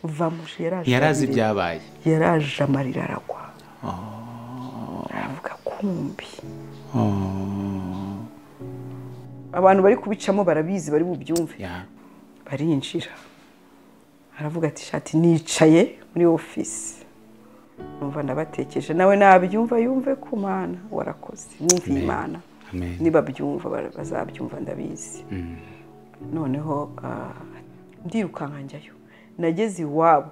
vamush yaraje yarazi ibyabaye yaraje amarira aragwa aravuga kumbi abantu bari kubicamo barabizi bari bubyumve Ya. barinjira aravuga ati shati nicaye muri ofisi numva ndabatekereje nawe nabyumva yumve ku mana warakoze Amen. numva imana Amen. nibabyumva bara- bazabyumva ndabizi noneho ah, ndirukanka njyayo nageze iwabo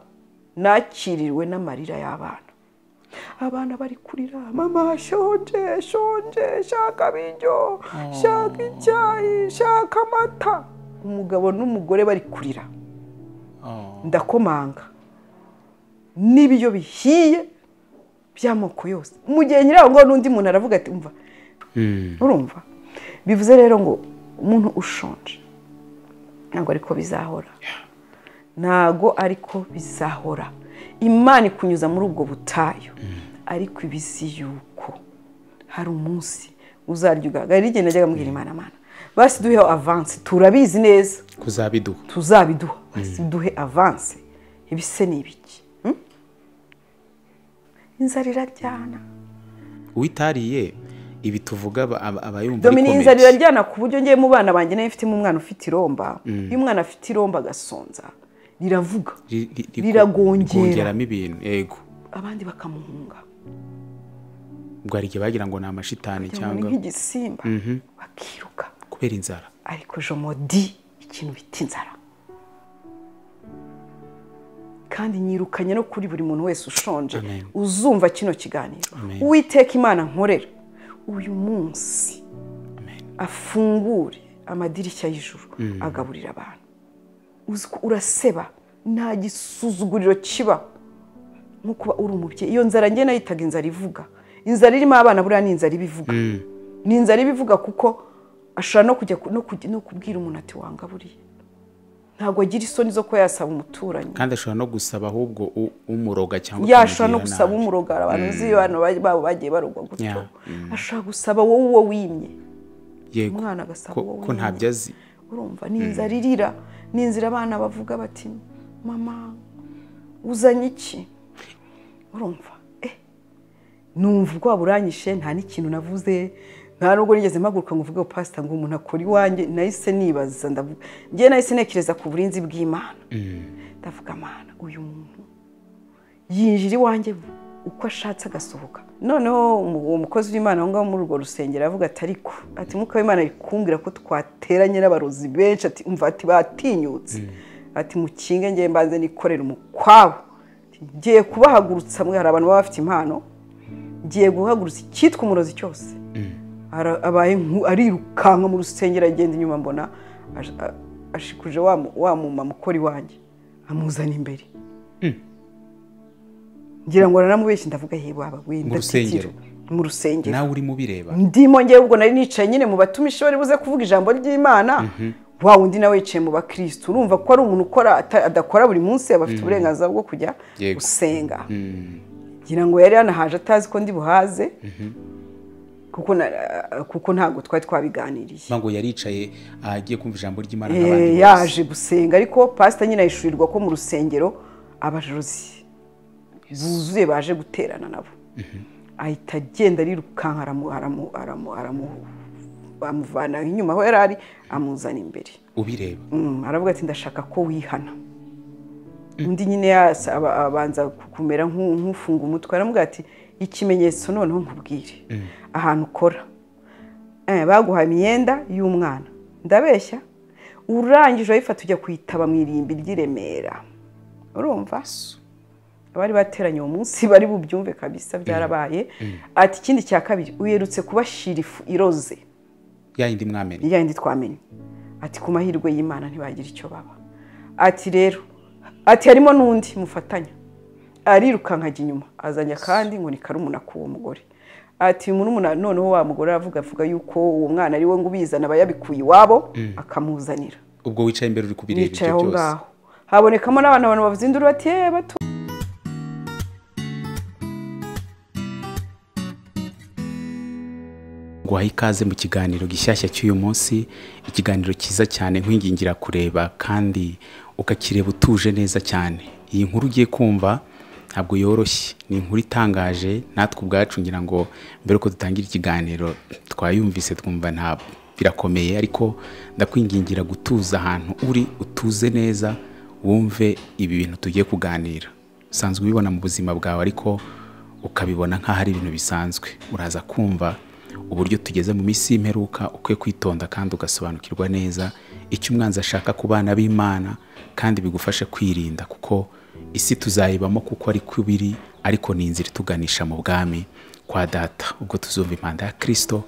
nakiriwe n'amarira y'abana abana bari kurira mama shonje shonje shaka ibiryo shaka icyayi shaka amata umugabo n'umugore bari kurira Oh. ndakomanga n'ibiryo bihiye by'amoko yose mu gihe nyiri aho ngaho n'undi muntu aravuga ati umva Mm. urumva bivuze rero ngo umuntu ushonje ntabwo ariko bizahora ntabwo ariko bizahora imana ikunyuza muri ubwo butayu ariko ibizi yuko hari umunsi uzarya ugahagarara igihe najyaga mbwira imana amana basi duheho avansi turabizi neza kuzabiduha tuzabiduha basi duhe avanse ibise ni ibiki Hmm? inzara iraryana uwitariye ibi tuvuga aba- aba aba yumva domini ari inzara comedy. iraryana ku buryo ngiye mu bana banjye nayo ifitemo umwana ufite iromba iyo umwana afite iromba agasonza riravuga Ri- ri- ri- Riragongera. rikongeramo ibintu yego abandi bakamuhunga ubwo hari igihe bagira ngo ni amashitani kugira ngo ni cyangwa nk'igisimba bakiruka kubera inzara ariko jomodi ikintu bita inzara kandi nyirukanye no kuri buri muntu wese ushonje Amen. uzumva kino kiganiro Amen. uwiteka imana nkorera uyu munsi Amen. afungure amadirishya y'ijuru agaburira abantu Uzi ko uraseba nta gisuzuguriro kiba nko kuba uri umubyeyi iyo nzara njye nayitaga inzara ivuga inzara irimo abana buriya ni inzara ibivuga ni inzara ibivuga kuko ashobora no kujya ku- no kujya- no kubwira umuntu ati wangaburiye ntabwo agira isoni zo kuba yasaba umuturanyi kandi ashobora no gusaba ahubwo u- umuroga cyangwa yashobora no ukamugirira gusaba nabi. umurogara abantu uzi abantu ba- babo bagiye barogwa gutyo Yeah. ashobora gusaba wowe uwo wimye yego umwana agasaba ko, uwo ko wimye. ntabyo azi urumva ni inzara irira ni inzira abana bavuga bati mama uzanye iki urumva eh numva ubwoba buranyishe nta n'ikintu navuze nta nubwo nigeze mpaguruka ngo uvuge pasita ngo umuntu akora iwanjye nahise nibaza ndavuga njye nahise ntekereza ku burinzi bw'imana ndavuga amana uyu muntu yinjira iwanjye uko ashatse agasohoka noneho umu- uwo mukozi w'imana aho ngaho muri urwo rusengero aravuga ati ariko ati mwuka w'imana ari kumbwira ko twateranye n'abarozi benshi ati umva ati batinyutse ati mukinge ngewe mbanze nikorera umukwabo Ati, ngiye kubahagurutsa mwe hari abantu baba bafite impano ngiye guhagurutsa icyitwa umurozi cyose Ara- abaye nku- arirukanka mu rusengero agenda inyuma mbona ash- a- ashikuje wa mu- wa mumama ukora iwanjye amuzana imbere ngira ngo naramubeshye ndavuga he waba we rusengero. ndatikira mu rusengero nawe urimo ubireba ndimo ngewe ubwo nari nicaye nyine mu batumishi bari buze kuvuga ijambo ry'imana wa wundi nawe yicaye mu bakirisitu urumva ko ari umuntu ukora ata- adakora buri munsi aba afite uburenganzira bwo kujya Yego. gusenga ngira ngo yari yanahaje atazi ko ndi buhaze kuko na- kuko ntabwo twari twabiganiriye mba ngo yaricaye agiye kumva ijambo ry'imana Eh, nk'abandi bose yaje gusenga ariko pasita nyine ahishurirwa ko mu rusengero abarozi buzuye baje guterana nabo ahita agenda arirukanka aramu- aramu- aramu- aramu- amuvana inyuma aho yari ari amuzana imbere ubireba Mm, aravuga ati ndashaka ko wihana undi nyine yasa- aba- abanza kumera nk'u- nk'ufunga umutwe aravuga ati ikimenyetso noneho nkubwire ahantu ukora Eh, baguhaye imyenda y'umwana ndabeshya urangije urayifata ujya kuyitaba mu irimbi ry'iremera urumva abari bateranye uwo munsi bari bubyumve kabisa byarabaye ati ikindi cya kabiri uherutse kubashira ifu iroze ya yindi mwamenye yayindi twamenye ati ku mahirwe y'imana ntibagira icyo baba ati rero ati harimo n'undi mufatanya arirukanka ajya inyuma azanye akandi ngo ni karumuna k'uwo mugore ati murumuna noneho wa mugore aravuga avuga yuko uwo mwana ari we ngo ubizana aba yabikuye iwabo akamuzanira ubwo wicaye imbere uri kubireba bicaye ibyo aho byose ngaho habonekamo n'abantu abantu bavuze induru bati "Eh, batu guhaye ikaze mu kiganiro gishyashya cy'uyu munsi ikiganiro cyiza cyane nkwingingira kureba kandi ukakireba utuje neza cyane iyi nkuru ugiye kumva ntabwo yoroshye ni inkuru itangaje natwe ubwacu ngira ngo mbere yuko dutangira ikiganiro twayumvise twumva ntabwo birakomeye ariko ndakwingingira gutuza ahantu uri utuze neza wumve ibi bintu tugiye kuganira usanzwe ubibona mu buzima bwawe ariko ukabibona nk'aho ari ibintu bisanzwe uraza kumva uburyo tugeze mu minsi y'imperuka ukwiye kwitonda kandi ugasobanukirwa neza icyo umwanzi ashaka ku bana b'imana kandi bigufashe kwirinda kuko isi tuzayibamo kuko ari ko iba iri ariko ni inzira ituganisha mu bwami kwa data ubwo tuzumva impanda ya kirisito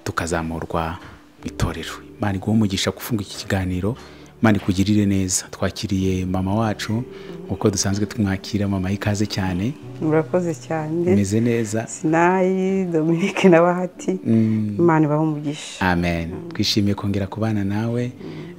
tukazamurwa mu itorero imana iguhe umugisha gufunga iki kiganiro imana ikugirire neza twakiriye mama wacu nk'uko dusanzwe tumwakira mama ikaze cyane murakoze cyane umeze neza sinayi dominike na bahati imana ibaha umugisha amen twishimiye kongera kubana nawe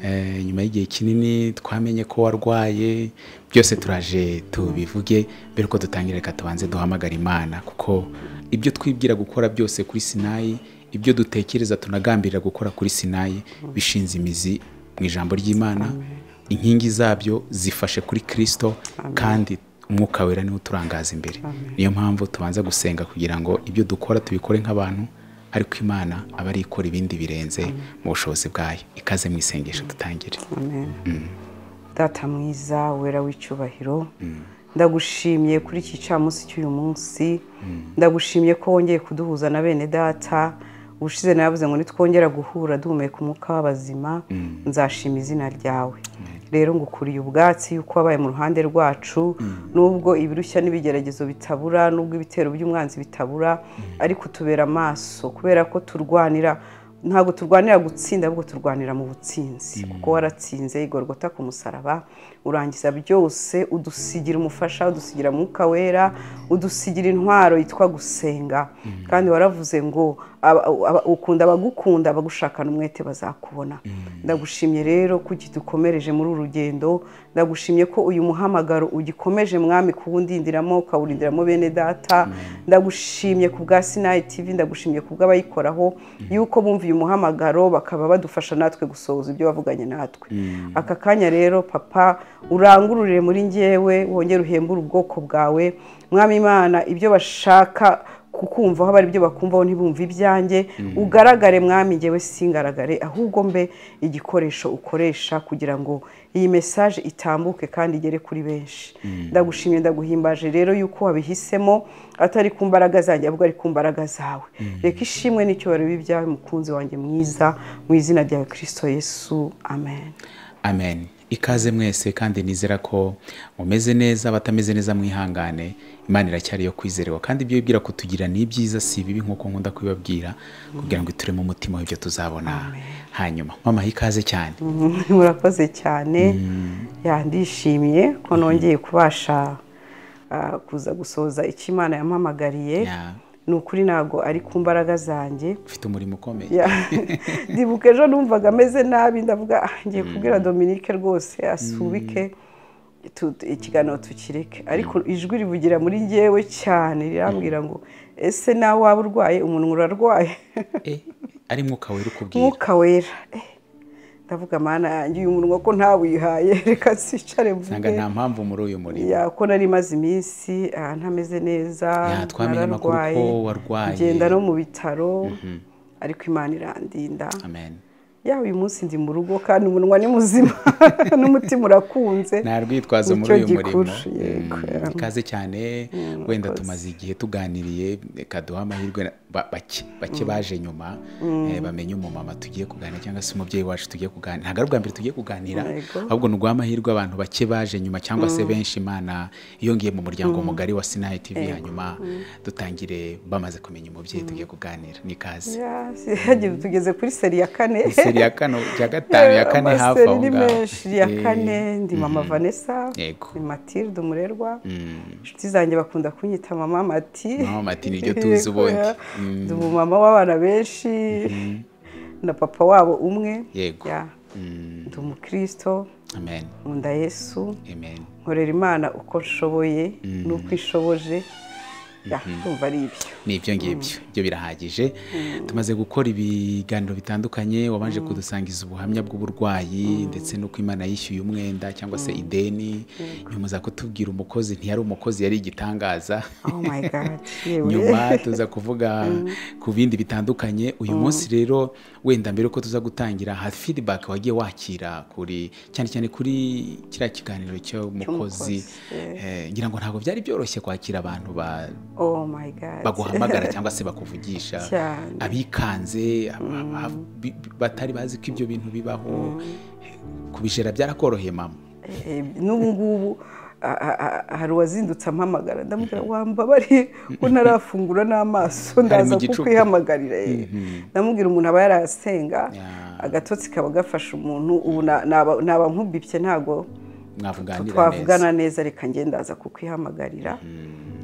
Eh, nyuma y'igihe kinini twamenye ko warwaye byose turaje tubivuge mbere ko dutangira reka tubanze duhamagara imana kuko ibyo twibwira gukora byose kuri sinayi ibyo dutekereza tunagambirira gukora kuri sinayi bishinze imizi mu ijambo ry'imana inkingi zabyo zifashe kuri kirisito kandi umwuka wera niwo uturangaza imbere niyo mpamvu tubanza gusenga kugira ngo ibyo dukora tubikore nk'abantu ariko imana aba ari ikora ibindi birenze mu bushobozi bwayo ikaze mu isengesho dutangire Amen. data mwiza wera w'icyubahiro ndagushimye kuri iki cyamunsi cy'uyu munsi ndagushimye ko wongeye kuduhuza na bene data ubushize navuze ngo nitwongera guhura duhumeka umwuka w'abazima nzashima izina ryawe rero ngukuriye ubwatsi yuko wabaye mu ruhande rwacu nubwo ibirushya n'ibigeragezo bitabura nubwo ibitero by'umwanzi bitabura ariko tubera amaso kubera ko turwanira ntabwo turwanira gutsinda ahubwo turwanira mu butsinzi kuko waratsinze igorogota ku musaraba urangiza byose udusigira umufasha udusigira mwuka wera udusigira intwaro yitwa gusenga kandi waravuze ngo aba- aba- ukunda abagukunda abagushakana umwete bazakubona ndagushimye rero ko ukidukomereje muri uru rugendo ndagushimye ko uyu muhamagaro ugikomeje mwami kuwundindiramo ukawurindiramo bene data ndagushimye ku bwa sinayi tv ndagushimye ku bw'abayikoraho yuko bumva uyu muhamagaro bakaba badufasha natwe gusohoza ibyo wavuganye natwe aka kanya rero papa urangururire muri njyewe wongere uhembure ubwoko bwawe mwami imana ibyo bashaka kukumvaho aba ari byo bakumvaho ntibumve ibyanjye ugaragare mwami ngewe singaragare ahubwo mbe igikoresho ukoresha kugira ngo iyi mesaje itambuke kandi igere kuri benshi ndagushimye ndaguhimbaje rero yuko wabihisemo atari ku mbaraga zanjye ahubwo ari ku mbaraga zawe reka ishimwe n'icyubahiro bibe ibyawe mukunzi wanjye mwiza mu izina ryawe kirisito yesu amen amen ikaze mwese kandi nizera ko mumeze neza abatameze neza mwihangane imana iracyari yo kwizerwa kandi ibyo wibwira kutugira ni ibyiza si bibi nk'uko nkunda kubibabwira kugira ngo ituremo umutima w'ibyo tuzabona hanyuma mama ikaze cyane murakoze cyane Ya, ndishimye ko nongeye kubasha ah, kuza gusohoza icyo imana yampamagariye Ya. ni ukuri ntabwo ari ku mbaraga zanjye ufite umurimo ukomeye Ya. ndibuka ejo numvaga ameze nabi ndavuga "Ah, ngiye kubwira dominike rwose asubike tu- tu- ikiganiro tukireke ariko ijwi rivugira muri njyewe cyane rirambwira ngo ese nawe waba urwaye umuntu urarwaye Eh, ari mwuka wera ukubwira mwuka wera Eh, ndavuga mana yanjye uyu munwa ko ntawihaye reka sicare nsanga mvuge nta mpamvu muri uyu murimo Ya, ko nari maze iminsi ah, ntameze neza Ya, twamenye amakuru nararwaye, ko warwaye. ngenda no mu bitaro ariko imana irandinda amen ya uyu munsi ndi mu rugo kandi umunwa ni muzima n'umutima urakunze nta rwitwazo muri Nicyo uyu murimo gikuru, yego, Mm, ya. ikaze cyane wenda tumaze igihe tuganiriye reka duhe amahirwe na- ba- bake bake baje nyuma eh, bamenye umumama tugiye kuganira cyangwa se umubyeyi wacu tugiye kuganira ntabwo ari ubwa mbere tugiye kuganira Yego. ahubwo ni uguha amahirwe abantu bake baje nyuma cyangwa se benshi imana yongeye mu muryango mugari wa sinayi tv hanyuma dutangire bamaze kumenya umubyeyi tugiye kuganira ni ikaze Ya, yagiye- tugeze kuri seri ya kane seri ya kano ya gatanu ya kane hafi Amaseri aho ni ngaho menshi ya Eh, kane ndi mama vanessa Yego. ni matilde umurerwa inshuti zanjye bakunda kunyita mama mati Mama Mati niryo tuzi Yego, ubundi. ya. Mm. ndi umumama w'abana benshi na papa wabo umwe Yego. Ya. mm, ndi umukristo amen nkunda yesu amen nkorera imana uko nshoboye n'uko ishoboje ya ndumva ari ibyo ni ibyo ngibyo byo birahagije tumaze gukora ibiganiro bitandukanye wabanje kudusangiza ubuhamya bw'uburwayi ndetse n'uko imana yishyuye umwenda cyangwa se ideni nyuma uza kutubwira umukozi ntiyari umukozi yari igitangaza oh my god yewe nyuma tuza kuvuga ku bindi bitandukanye uyu munsi rero wenda mbere yuko tuza gutangira hari feedback wagiye wakira kuri cyane cyane kuri kiriya kiganiro cy'umukozi Eh, ngira ngo ntabwo byari byoroshye kwakira abantu ba- oh my god baguhamagara cyangwa se bakuvugisha cyane abikanze aba- aba- bi- bi- batari bazi ko ibyo bintu bibaho kubijera byarakoroheye mama Eh, n'ubu ngubu a- a- a- hari uwazindutse ampamagara ndamubwira wambabariye ko ntarafungura n'amaso ndaza igicuku. kukwihamagarira eh." ndamubwira umuntu aba yarasenga Yeah. agatotsi kaba gafashe umuntu ubu na- naba naba nkubipye ntabwo mwavuganira neza twavugana neza reka ngende ndaza kukihamagarira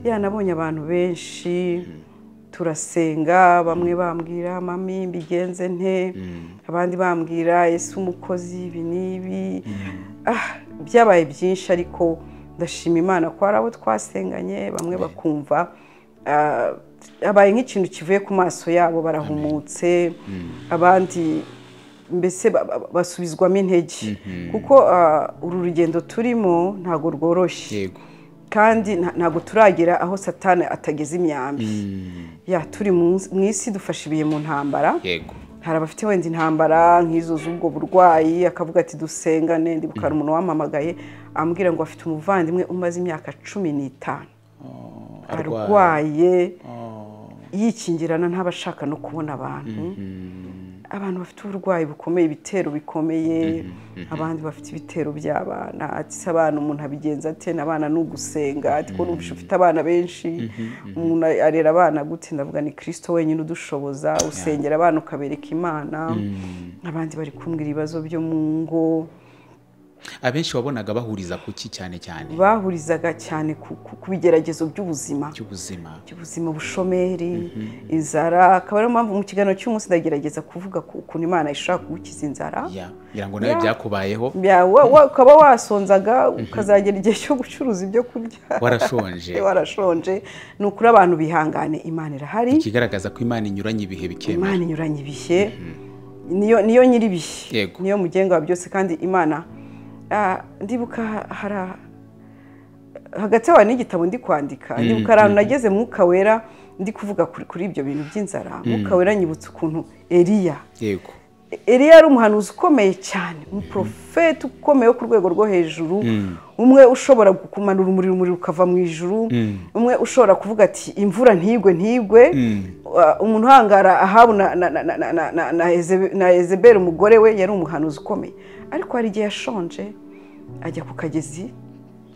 ya nabonye abantu benshi turasenga bamwe bambwira mami mbigenze nte abandi bambwira ese umukozi ibi n'ibi Ah, byabaye byinshi ariko ndashima imana ko hari abo twasenganye bamwe bakumva ah, habaye nk'ikintu kivuye ku maso yabo barahumutse abandi mbese ba- ba- basubizwamo intege kuko ah, uru rugendo turimo ntabwo rworoshye yego kandi nta- ntabwo turagera aho satani atageze imyambi ya turi mu nsi- mu isi dufashe ibihe mu ntambara yego hari abafite wenda intambara nk'izo z'ubwo burwayi akavuga ati dusenga nende bukara umuntu wampamagaye ambwira ngo afite umuvandimwe umaze imyaka cumi n'itanu arwaye yikingirana ntabashaka no kubona abantu abantu bafite uburwayi bukomeye ibitero bikomeye abandi bafite ibitero by'abana ati se abana umuntu abigenza ate n'abana ni ugusenga ati ko numvise ufite abana benshi umuntu arera abana gute ndavuga ni kirisito wenyine udushoboza usengera abana ukabereka imana abandi bari kumbwira ibibazo byo mu ngo abenshi wabonaga bahuriza kuki cyane cyane bahurizaga cyane ku ku- ku bigeragezo by'ubuzima cy'ubuzima by'ubuzima ubushomeri inzara akaba ariyo mpamvu mu kiganiro cy'umunsi ndagerageza kuvuga ku ukuntu imana ishobora kugukiza inzara ya ngira ngo nawe Ya. byakubayeho Ya, wa- wa- ukaba wasonzaga ukazagera igihe cyo gucuruza ibyo kurya warashonje warashonje ni ukuri abantu bihangane imana irahari ikigaragaza ko imana inyuranye ibihe bikemewe imana inyuranye ibihe niyo niyo nyir'ibihe Yego. niyo mugenga wa byose kandi imana ah, ndibuka hari hagati yawe n'igitabo ndi kwandika ndibuka ahantu nageze mwuka wera ndi kuvuga kuri kuri ibyo bintu by'inzara mwuka wera nyibutsa ukuntu eliya yego Eliya yari umuhanuzi ukomeye cyane umuporofeti ukomeye wo ku rwego rwo hejuru umwe ushobora kumanura umuriro umuriro ukava mu ijuru umwe ushobora kuvuga ati imvura ntigwe ntigwe Uh, umuntu uhangara ahabu na- na- na- na- na- na- na- na Ezebe- na ezeberi umugore we yari umuhanuzi ukomeye ariko hari igihe yashonje ajya ku kagezi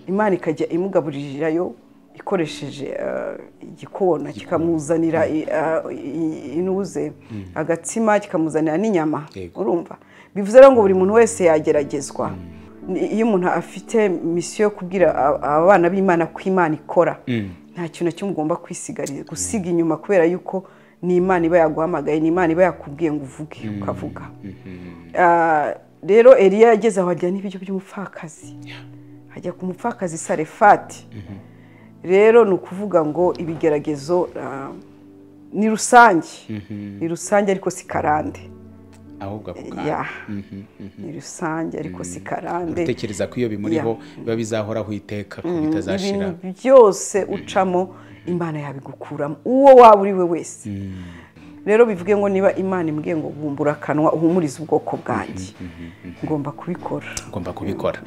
imana ikajya imugaburirirayo ikoresheje uh, igikona kikamuzanira i- uh, i- inuze agatsima kikamuzanira n'inyama Yego. urumva bivuze rero ngo buri muntu wese yageragezwa Ni- iyo umuntu afite misiyo yo kubwira a- abana b'imana ko imana ikora nta kintu na kimwe ugomba kwisigarira gusiga inyuma kubera yuko ni imana iba yaguhamagaye ni imana iba yakubwiye ngo uvuge ukavuga Ah, rero eliya yageze aho arya n'ibiryo by'umupfakazi ajya ku mupfakazi sarefati rero ni ukuvuga ngo ibigeragezo ah, ni rusange ni rusange ariko si karande ahubwo ako kanya ya ni rusange ariko si karande utekereza ko iyo bimuriho biba bizahoraho iteka ko bitazashira ibintu byose ucamo imana yabigukuramo uwo waba uri we wese rero bivuge ngo niba imana imbwiye ngo bumbura akanwa uhumurize ubwoko bwanjye ngomba kubikora ugomba kubikora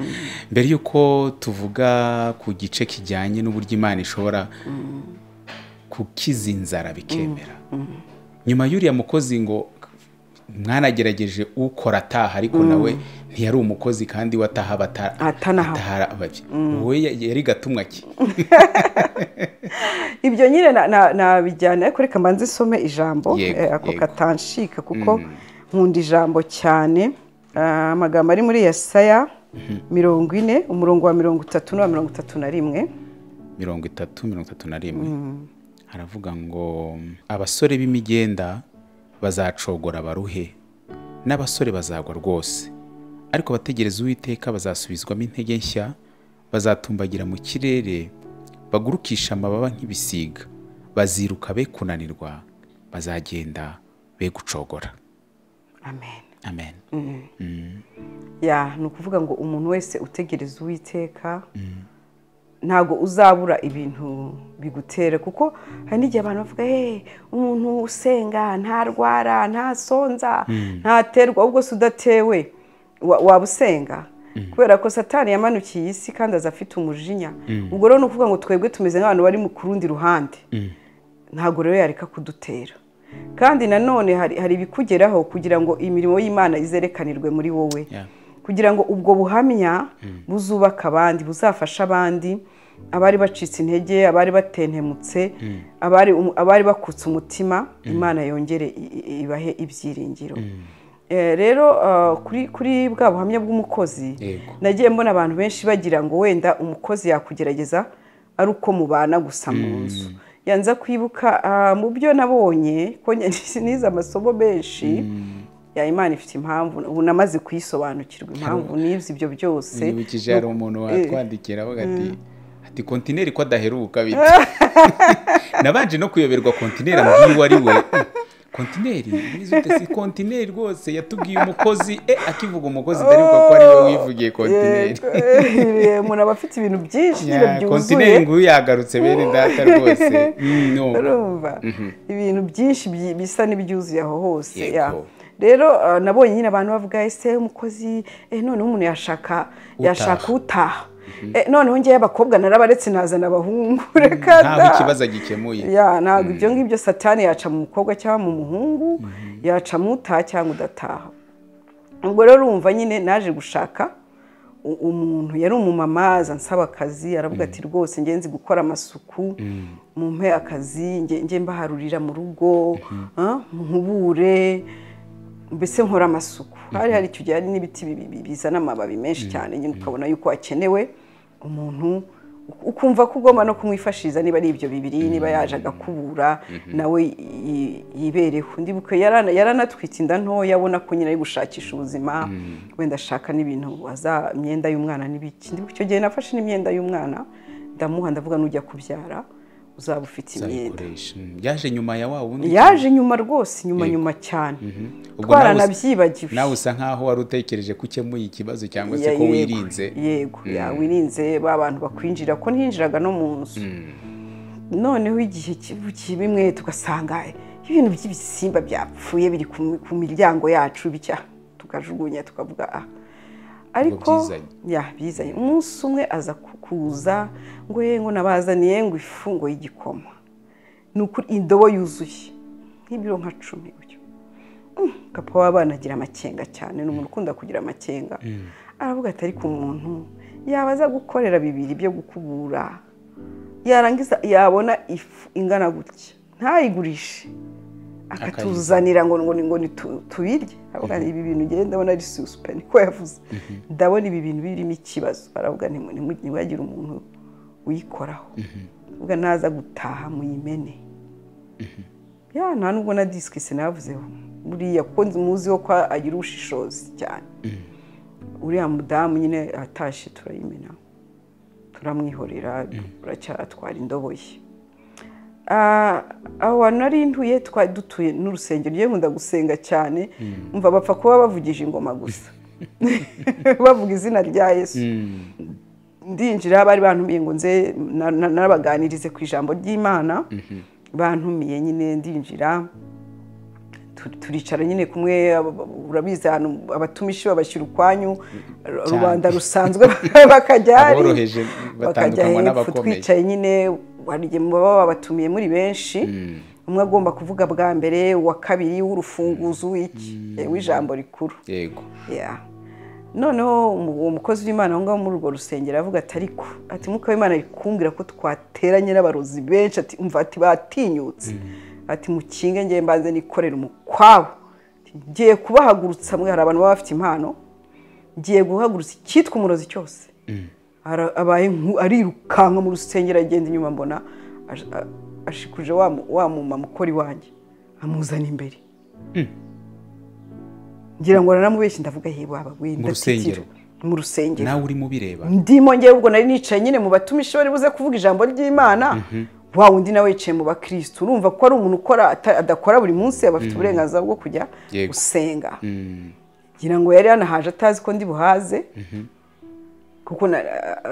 mbere y'uko tuvuga ku gice kijyanye n'uburyo imana ishobora kukiza inzara bikemera nyuma y'uriya mukozi ngo mwanagerageje ukora ataha ariko nawe ntiyari umukozi kandi wataha Atanaha. ababi wowe yari gatumwa ki ibyo nyine na- na- nabijyana ariko reka mbanze isome ijambo Yego, eh, ako yego. katanshika kuko nkunda ijambo cyane Ah, amagambo ari muri yesaya mirongo ine umurongo wa mirongo itatu n'uwa mirongo itatu na rimwe mirongo itatu mirongo itatu na rimwe haravuga ngo abasore b'imigenda bazacogora baruhe n'abasore bazagwa rwose ariko abategereza uwiteka bazasubizwamo intege nshya bazatumbagira mu kirere bagurukisha amababa nk'ibisiga baziruka be kunanirwa bazagenda be gucogora amen amen ya ni ukuvuga ngo umuntu wese utegereza uwiteka ntabwo uzabura ibintu bigutera kuko hari n'igihe abantu bavuga hehe umuntu usenga ntarwara ntasonza ntaterwa ahubwo se udatewe wa- waba usenga kubera ko satani yamanukiye isi kandi aza afite umujinya ubwo rero ni ukuvuga ngo twebwe tumeze nk'abantu bari mu- ku rundi ruhande ntabwo rero yareka kudutera kandi nanone hari hari ibikugeraho kugira ngo imirimo y'imana izerekanirwe muri wowe Yeah. kugira ngo ubwo buhamya buzubaka abandi buzafashe abandi abari bacitse intege abari batentemutse abari abari bakutse umutima imana yongere i- i- ibahe ibyiringiro Eh, rero ah, kuri kuri bwa buhamya bw'umukozi Yego. nagiye mbona abantu benshi bagira ngo wenda umukozi yakugerageza ari uko mubana gusa mu nzu yanza kwibuka ah, mu byo nabonye ko njye nize amasomo menshi ya imana ifite impamvu ubu namaze kuyisobanukirwa impamvu nize ibyo byose nibukije hari umuntu watwandikira avuga ati ati kontineri ko adaheruka bita nabanje no kuyoberwa kontineri ambwiye uwo ari we kontineri mwiza ute si kontineri rwose yatubwiye umukozi e akivuga umukozi ndaribuka ko ari we wivugiye kontineri Eh, umuntu aba afite ibintu byinshi nyine Ya, byuzuye kontineri nguyu yagarutse bene data rwose Mm, no. urumva ibintu byinshi byi- bisa n'ibyuzuye aho hose Yego. ya. rero eh, nabonye nyine abantu bavuga ese umukozi eh, noneho umuntu yashaka yashaka utaha Eh, noneho ngewe abakobwa narabaretse nazana abahungu reka ntaho da. ikibazo gikemuye ya ntabwo ibyo ngibyo satani yaca mu mukobwa cyangwa mu muhungu yaca mu utaha cyangwa udataha ubwo rero urumva nyine naje gushaka u- umuntu yari umumama aza ansaba akazi aravuga ati rwose njye nzi gukora amasuku mumpe akazi njye njye mbaharurira mu rugo ah, muhubure mbese nkora amasuku hari hari icyo gihe hari n'ibiti bi- bi- bizana amababi menshi cyane nyine ukabona yuko hakenewe umuntu ukumva ko ugomba no kumwifashiriza niba ari ibyo bibiri niba yaje agakubura nawe yi- yibereho ndibuka yarana- yaranatwite inda ntoya abona ko nyine ari gushakisha ubuzima wenda ashaka n'ibintu aza imyenda y'umwana n'ibiki ndibuka icyo gihe nafashe n'imyenda y'umwana ndamuha ndavuga n'ujya kubyara uzaba ufite imyenda Nzabikoresha. Mm, yaje nyuma ya wa wundi yaje nyuma rwose nyuma nyuma cyane Ubwo nawe us- twaranabyibagiwe nawe usa nkaho wari utekereje ko ukemuye ikibazo cyangwa se Ya- ko yego, wirinze yego ya wirinze ba bantu bakwinjira ko ntinjiraga no mu nzu noneho igihe kibukiye bimwe tugasanga ibintu by'ibisimba byapfuye biri ku mi- ku miryango yacu bicya tukajugunya tukavuga ah ariko byizanye. ya bizanye umunsi umwe aza ku- kuza ngo ye ngo nabazaniye ngo ifu ngo y'igikoma ni ukuri indobo yuzuye nk'ibiro nka cumi gutyo Mm, papa w'abana agira amakenga cyane ni umuntu ukunda kugira amakenga aravuga ati ariko umuntu yaba aza gukorera bibiri byo gukubura yarangiza yabona ifu ingana gutya ntayigurishe akatuzanira ngo ngo ngo ni tu- tubirye aravuga ati, ibi bintu ngenda ndabona ari susipe niko yavuze ndabona ibi bintu birimo ikibazo aravuga ntimu- ntimu- ntiwagire umuntu uyikoraho ubwo naza gutaha muyimene ya nta nubwo na disiki sinavuzeho buriya kuko nzi- muziho ko agira ubushishozi cyane uriya mudamu nyine atashye turayimena turamwihorera turacyatwara indobo ye Ah, aho hantu nari ntuye twari dutuye n'urusengero yewe nkunda gusenga cyane umva bapfa kuba bavugije ingoma gusa bavuga izina rya yesu ndinjira bari bantumiye ngo nze na- na- nabaganirize ku ijambo ry'imana bantumiye nyine ndinjira tu- turicara nyine kumwe aba- aba- urabizi ahantu abatumishi babashyira ukwanyu ru- Cyane. rubanda rusanzwe bakajya hari, Aboroheje hepfo, batandukanywa n'abakomeye. twicaye nyine hari igihe muba babatumiye muri benshi umwe agomba kuvuga bwa mbere uwa kabiri w'urufunguzo w'iki w'ijambo rikuru yego Yeah. noneho umu- uwo mukozi w'imana aho ngaho muri urwo rusengero aravuga ati ariko ati mwuka w'imana ari kumbwira ko twateranye n'abarozi benshi ati umva ati batinyutse ati mukinge ngewe mbanze nikorera umukwabo Ati, ngiye kubahagurutsa mwe hari abantu baba bafite impano ngiye guhagurutsa icyitwa umurozi cyose Ara- abaye nku- arirukanka mu rusengero agenda inyuma mbona ash- a- ashikuje wa mu- wa muma mukora iwanjye amuzana imbere ngira ngo naramubeshye ndavuga yewe waba Mu rusengero? mu rusengero nawe urimo ubireba ndimo ngewe ubwo nari nicaye nyine mu batumishi bari buze kuvuga ijambo ry'imana wa wundi nawe yicaye mu bakirisitu urumva ko ari umuntu ukora ata- adakora buri munsi aba afite uburenganzira bwo kujya Yego. gusenga ngira ngo yari yanahaje atazi ko ndi buhaze kuko na-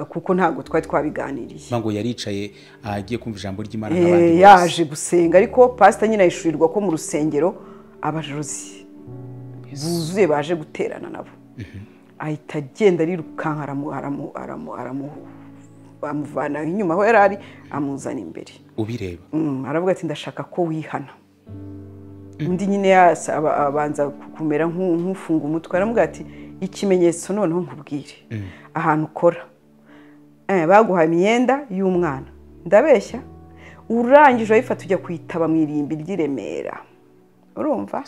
kuko ntabwo twari twabiganiriye mba ngo yaricaye agiye kumva ijambo ry'imana Eh, nk'abandi bose yaje gusenga ariko pasita nyine yishyurirwa ko mu rusengero abajozi buzuye baje guterana nabo ahita agenda arirukanka aramu- aramu- aramu- aramu- amuvana inyuma aho yari ari amuzana imbere ubireba Mm, aravuga ati ndashaka ko wihana undi nyine yasa- aba- abanza kumera nk'u- nk'ufunga umutwe aravuga ati ikimenyetso noneho nkubwire ahantu ukora Eh, baguhaye imyenda y'umwana ndabeshya urangije urayifata ujya kuyitaba mu irimbi ry'i remera urumva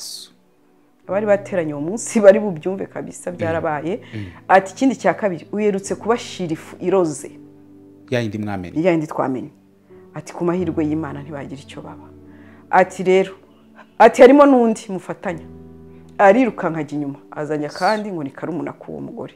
abari bateranye uwo munsi bari bubyumve kabisa byarabaye ati ikindi cya kabiri uherutse kubashira ifu iroze ya yindi mwamenye yindi twamenye ati ku mahirwe y'imana ntibagira icyo baba ati rero ati harimo n'undi mufatanya arirukanka ajya inyuma azanye akandi ngo ni karumuna k'uwo mugore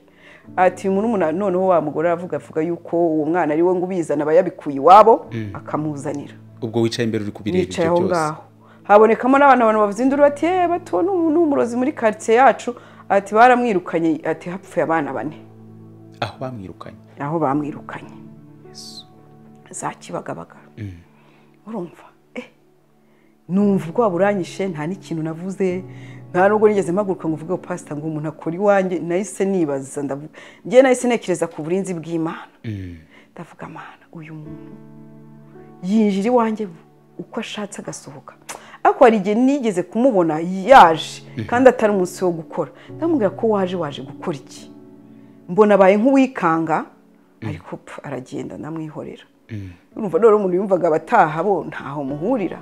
ati murumuna noneho wa mugore aravuga avuga yuko uwo mwana ari we ngo ubizana aba yabikuye iwabo akamuzanira ubwo wicaye imbere uri kubireba yicaye ibyo aho byose ngaho habonekamo n'abantu abantu bavuze induru bati yewe batuwo ni umu- ni umurozi muri karitsiye yacu ati baramwirukanye ati hapfuye abana bane aho bamwirukanye aho bamwirukanye za kibagabaga urumva eh numva ubwoba buranyishe nta n'ikintu navuze nta nubwo nigeze mpaguruka ngo uvuge pasita ngo umuntu akora iwanjye nahise nibaza ndavuga njye nahise ntekereza ku burinzi bw'imana ndavuga amana uyu muntu yinjira iwanjye uko ashatse agasohoka ariko hari igihe nigeze kumubona yaje kandi atari umunsi wo gukora ndamubwira ko waje waje gukora iki mbona abaye nk'uwikanga ariko pfu, aragenda ndamwihorera urumva none umuntu yumvaga abataha bo ntaho muhurira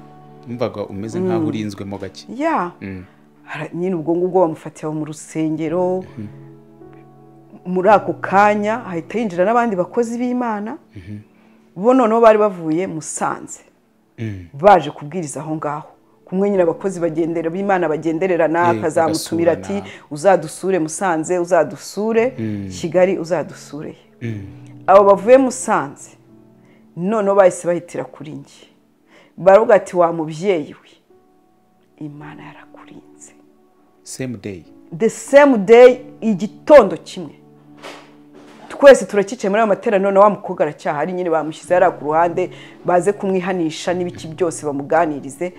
wumvaga umeze nk'aho urinzwemo gake ya Ara- nyine ubwo ngubwo bamufatiye aho mu rusengero muri ako kanya ahita yinjira n'abandi bakozi b'imana bo noneho bari bavuye musanze baje kubwiriza aho ngaho kumwe nyine abakozi bagendera b'imana bagendererana Yego, akazamutumira ati uzadusure musanze uzadusure kigali uzadusure abo bavuye musanze noneho bahise bahitira kuri njye baravuga ati wa mubyeyi we imana yarakurinze same day the same day igitondo kimwe twese turakicaye muri ayo materaniro na wa mukobwa aracyahari nyine bamushyize hariya ku ruhande baze kumwihanisha n'ibiki byose bamuganirize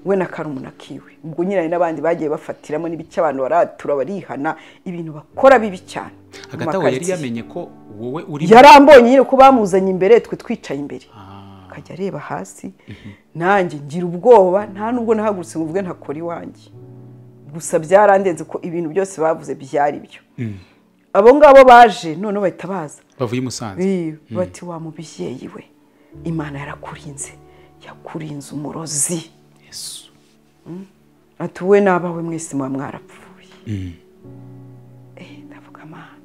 we na karumuna kiwe ubwo nyine hari n'abandi bagiye bafatiramo n'ibice abantu baratura barihana ibintu bakora bibi cyane mu hagati aho yari makaritsiye. yamenye ko wowe uri yarambonye nyine ko bamuzanye imbere twe twicaye imbere akajya areba hasi nanjye ngira ubwoba nta nubwo nahagurutse ngo mvuge ntakora iwanjye gusa byarandenze ko ibintu byose bavuze byari byo abo ngabo baje noneho bahita baza bavuye i musanze Eh, bati wa mubyeyi we imana yarakurinze yakurinze umurozi Yesu. ati wowe n'abawe mwese muba mwarapfuye Eh, ndavuga amahano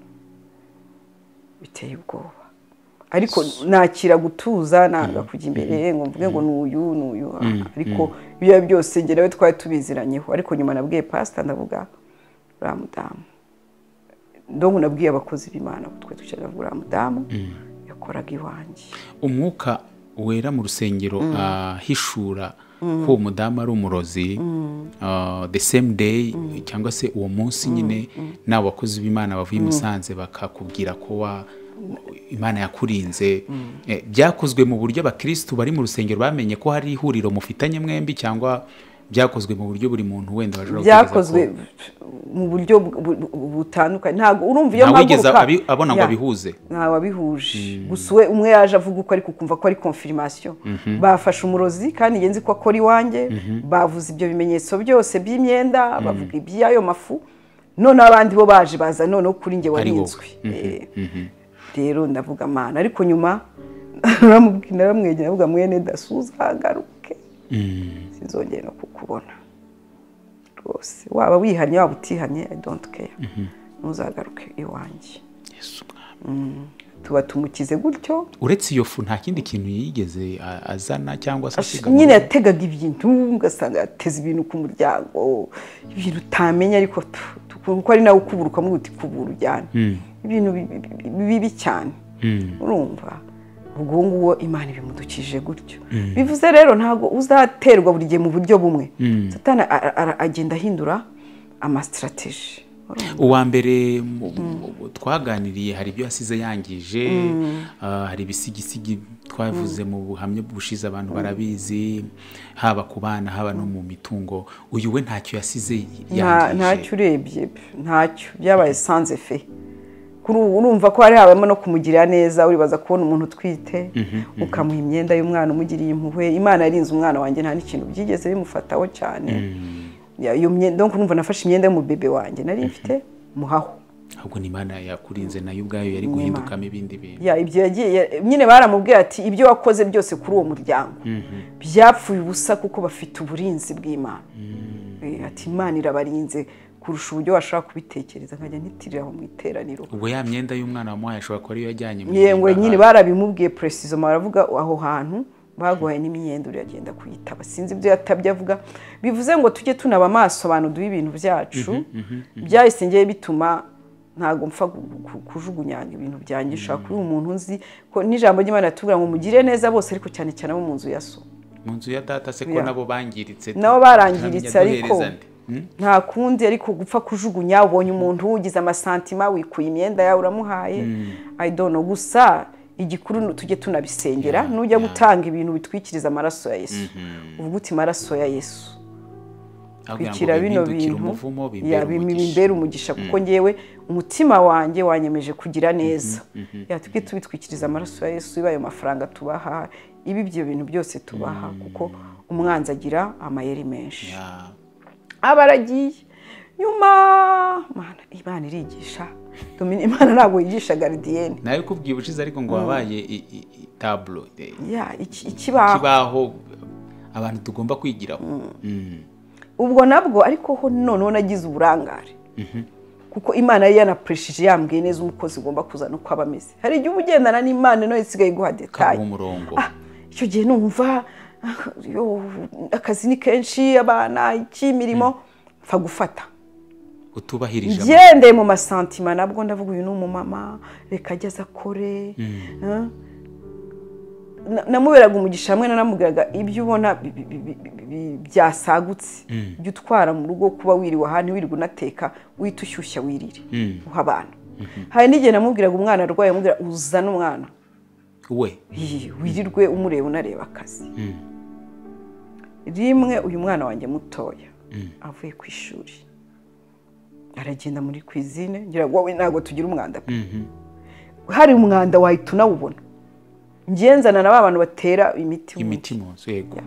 biteye ubwoba ariko nakira gutuza nanga kujya imbere ngo mvuge ngo n'uyu n'uyu ariko ibyo byose njye nawe twari tubiziranyeho ariko nyuma nabwiye pasita ndavuga uriya mudamu ndongo nabwiye abakozi b'imana abo twe twicaye uriya mudamu yakoraga iwanjye umwuka wera mu rusengero ahishura ko uwo mudamu ari umurozi ah, the same day cyangwa se uwo munsi nyine n'abo bakozi b'imana bavuye i musanze bakakubwira ko wa imana yakurinze Eh, byakozwe mu buryo abakirisitu bari mu rusengero bamenye ko hari ihuriro mufitanye mwembi cyangwa byakozwe mu buryo buri muntu wenda bashobora byakozwe gutekereza mu buryo bu- bu- bu- butandukanye ntabwo urumva ko- iyo ntawigeze mpaguruka abi- abona ngo Ya. abihuze ntawe wabihuje gusa we umwe yaje avuga uko ariko ukumva ko ari konfirimasiyo bafashe umurozi kandi ngenzi ko akora iwanjye bavuze ibyo bimenyetso byose by'imyenda bavuga iby'ayo mafu none abandi bo baje baza noneho kuri njye Ari wowe. warinzwe Eh, rero ndavuga amana ariko nyuma naramubwira naramwegera ndavuga mwene dasuza agaruke sinzongera no kukubona rwose waba wihannye waba utihannye i don't care ntuzagaruke iwanjye Yesu mwami. tuba tumukize gutyo uretse iyo fu nta kindi kintu yigeze a- azana cyangwa se asiga mu nyine yategaga ibintu ugasanga yateze ibintu ku muryango ibintu utamenya ariko tu- tu- kuko ari nawe ukuburuka muri uti kubura ujyana ibintu bi- bi- bi- bibi cyane urumva ubwo uwo nguwo imana ibimudukije gutyo bivuze rero ntabwo uzaterwa buri gihe mu buryo bumwe Satani ara- ara- agenda ahindura amasitirateji uwa mbere mu- mu- twaganiriye hari ibyo yasize yangije ah, hari ibisigisigi twavuze mu buhamya bushize abantu barabizi haba ku bana haba no mu mitungo uyu we ntacyo yasize Nta- yangije ntacyo urebye pe, ntacyo byabaye sanze fe kuri ubu urumva ko hari habamo no kumugirira neza uribaza kubona umuntu utwite ukamuha imyenda y'umwana umugiriye impuhwe imana yarinze umwana wanjye nta n'ikintu byigeze bimufataho cyane Ya- iyo myenda donc urumva nafashe imyenda y'umubebe wanjye nari mfite muhaho ahubwo ni imana yakurinze nayo ubwayo yari Imana. guhindukamo ibindi bintu Ya, ibyo yagiye ya- nyine baramubwiye ati ibyo wakoze byose kuri uwo muryango byapfuye ubusa kuko bafite uburinzi bw'imana Eh, ati imana irabarinze kurusha uburyo washobora kubitekereza nkajya ntitirira aho mu iteraniro ubwo ya myenda y'umwana wamuhaye ashobora kuba ariyo yajyanye mu yengwe ihimbaza. nyine barabimubwiye puresizoma baravuga aho hantu baguhaye n'imyenda uragenda kuyitaba sinzi ibyo yatabye avuga bivuze ngo tujye tunaba amaso abantu duha ibintu byacu byahise ngewe bituma ntabwo mpfa gu- gu- kujugunyanga ibintu byanjye ushobora kuba umuntu nzi ko n'ijambo ry'imana ritubwira ngo mugire neza bose ariko cyane cyane abo mu nzu ya so mu nzu ya data se ko Ya. nabo bangiritse nabo barangiritse Turamenya ariko duhereza nde? Hmm? nta kundi ariko gupfa kujugunya ubonye umuntu ugize amasantima wikuye imyenda yawe uramuhaye I don't know. gusa igikuru ni tujye tunabisengera Yeah, nujya yeah. gutanga ibintu bitwikiriza amaraso ya yesu uvuga uti amaraso ya yesu Ahabwira ngo twikira bino bihindukire bintu umuvumo ya, bibere bim- umugisha bimbere umugisha kuko ngewe umutima wanjye wanyemeje kugira neza Ya, tujye tubitwikiriza amaraso ya yesu iba ayo mafaranga tubaha iba ibyo bintu byose tubaha kuko umwanzi agira amayeri menshi Ya. aba aragiye nyuma Mana, imana irigisha Domini- imana ntabwo yigisha garidiyene nawe kubwiye ubushize ariko ngo wabaye i- i- i- tablo eh, ya iki- ikibaho ikibaho abantu tugomba kwigiraho Mm. ubwo nabwo ariko ho noneho nagize uburangare kuko imana yari yanapureshije yambwiye neza umukozi ugomba kuza no kwaba ameze hari igihe uba ugendana n'imana nawe isigaye iguha kaguha detaye umurongo Ah, icyo gihe numva ah, yo, akazi ni kenshi abana iki imirimo mfa gufata utubahirije ama- ngendeye mu masantima nabwo ndavuga uyu ni umumama reka ajye aze akore Eh? Na- namuberaga umugisha hamwe nanamubwiraga ibyo ubona bi- bi- bi- bi- bi- byasagutse ibyo utwara mu rugo kuba wiriwe ahantu wirirwa unateka uhita ushyushya wirire uha abana hari n'igihe namubwiraga umwana arwaye amubwira uzane umwana we Iyi, wirirwe umureba unareba akazi rimwe uyu mwana wanjye mutoya avuye ku ishuri aragenda muri kwizine ngira ngo wowe ntabwo tugira umwanda pe hari umwanda wahita unawubona ngenzana na ba bantu batera imiti mu nzu, imiti mu nzu yego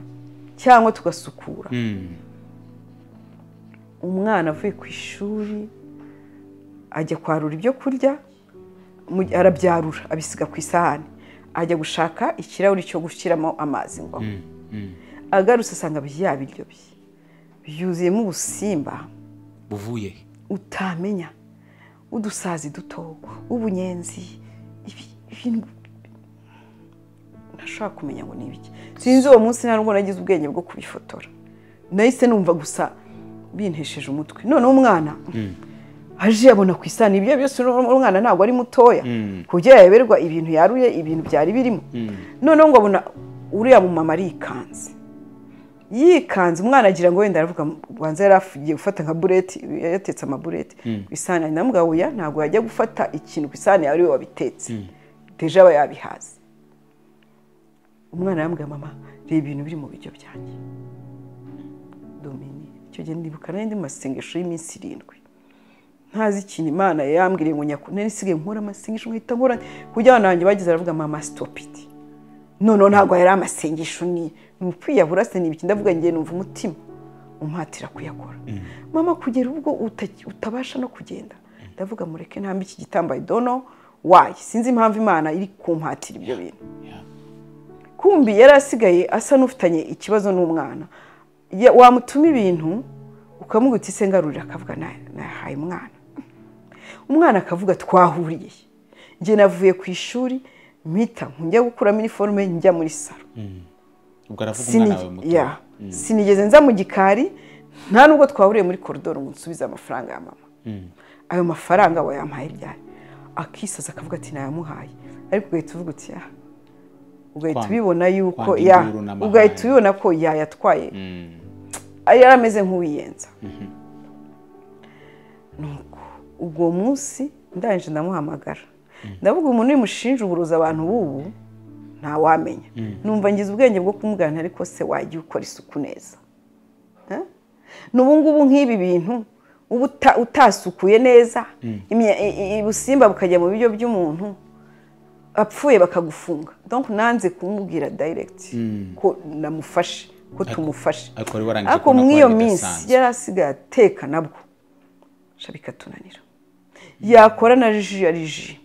cyangwa tugasukura Mm. umwana avuye ku ishuri ajya kwarura ibyo kurya mu- arabyarura abisiga ku isahani ajya gushaka ikirahuri cyo gushyiramo amazi ngo anywe agarutse asanga bya biryo bye byuzuyemo ubusimba buvuye utamenya udusazi duto ubunyenzi ibi- ibintu ntashobora kumenya ngo ni ibiki sinzi uwo munsi nta nubwo nagize ubwenge bwo kubifotora nahise numva gusa bintesheje umutwe noneho umwana aje yabona ku isahani ibyo byose n'uwo mwana ntabwo ari mutoya kugira yaberwa ibintu yaruye ibintu byari birimo noneho ngo abona uriya mumama arikanze yikanze umwana agira ngo wenda aravuga banza yari agiye gufata nka bureti yatetse amabureti ku isahani ndamubwira ngo oya ntabwo yajya gufata ikintu ku isahani yawe ariwe wabitetse deja aba yabihaze umwana yambwiye mama reba ibintu biri mu biryo byanjye domini icyo gihe ndibuka nari ndi mu masengesho y'iminsi irindwi ntazi ikintu imana yambwiriye ngo nyaku nari nsigaye nkora amasengesho nkahita nkora kugira abana banjye bageze baravuga mama sitopiti noneho ntabwo yari amasengesho ni ni ukwiyahura se ni ibiki ndavuga ngiye numva umutima umpatira kuyakora mama kugera ubwo uta- utabasha no kugenda ndavuga mureke ntambe iki gitambaye dono wayi sinzi impamvu imana iri kumpatira ibyo bintu Ya. kumbi yari asigaye asa n'ufitanye ikibazo n'umwana Ya- wamutuma ibintu ukamubwira uti se ngarurira akavuga "Na- nahaye umwana umwana akavuga twahuriye njye navuye ku ishuri mpita njya gukuramo iniforume njya muri salo ubwo aravuga Sini- umwana wawe muto ya. sinigeze nza mu gikari nta nubwo twahuriye muri koridoro ngo nsubize amafaranga ya mama ayo mafaranga wayampaye ryari akisaza akavuga ati nayamuhaye ariko ugahita uvuga uti "Ah, ugahita Kwanga- ubibona yuko kwanga ya induru n'amahane. ugahita ubibona ko yayatwaye yari ameze nk'uwiyenza nuko ubwo munsi ndangije ndamuhamagara ndavuga umuntu wimushinja uburozi abantu b'ubu ntawamenya numva ngize ubwenge bwo kumugana ariko se wajya ukora isuku neza Eh? n'ubu ngubu nk'ibi bintu uba uta- utasukuye neza imya- i- i- ubusimba bukajya mu biryo by'umuntu apfuye bakagufunga donc nanze kumubwira direct ko namufashe ko tumufashe ariko wari warangije ariko kubona ko muri iyo ari minsi bidasanzwe. yari asigaye ateka nabwo sha bikatunanira yakora na ji ya ji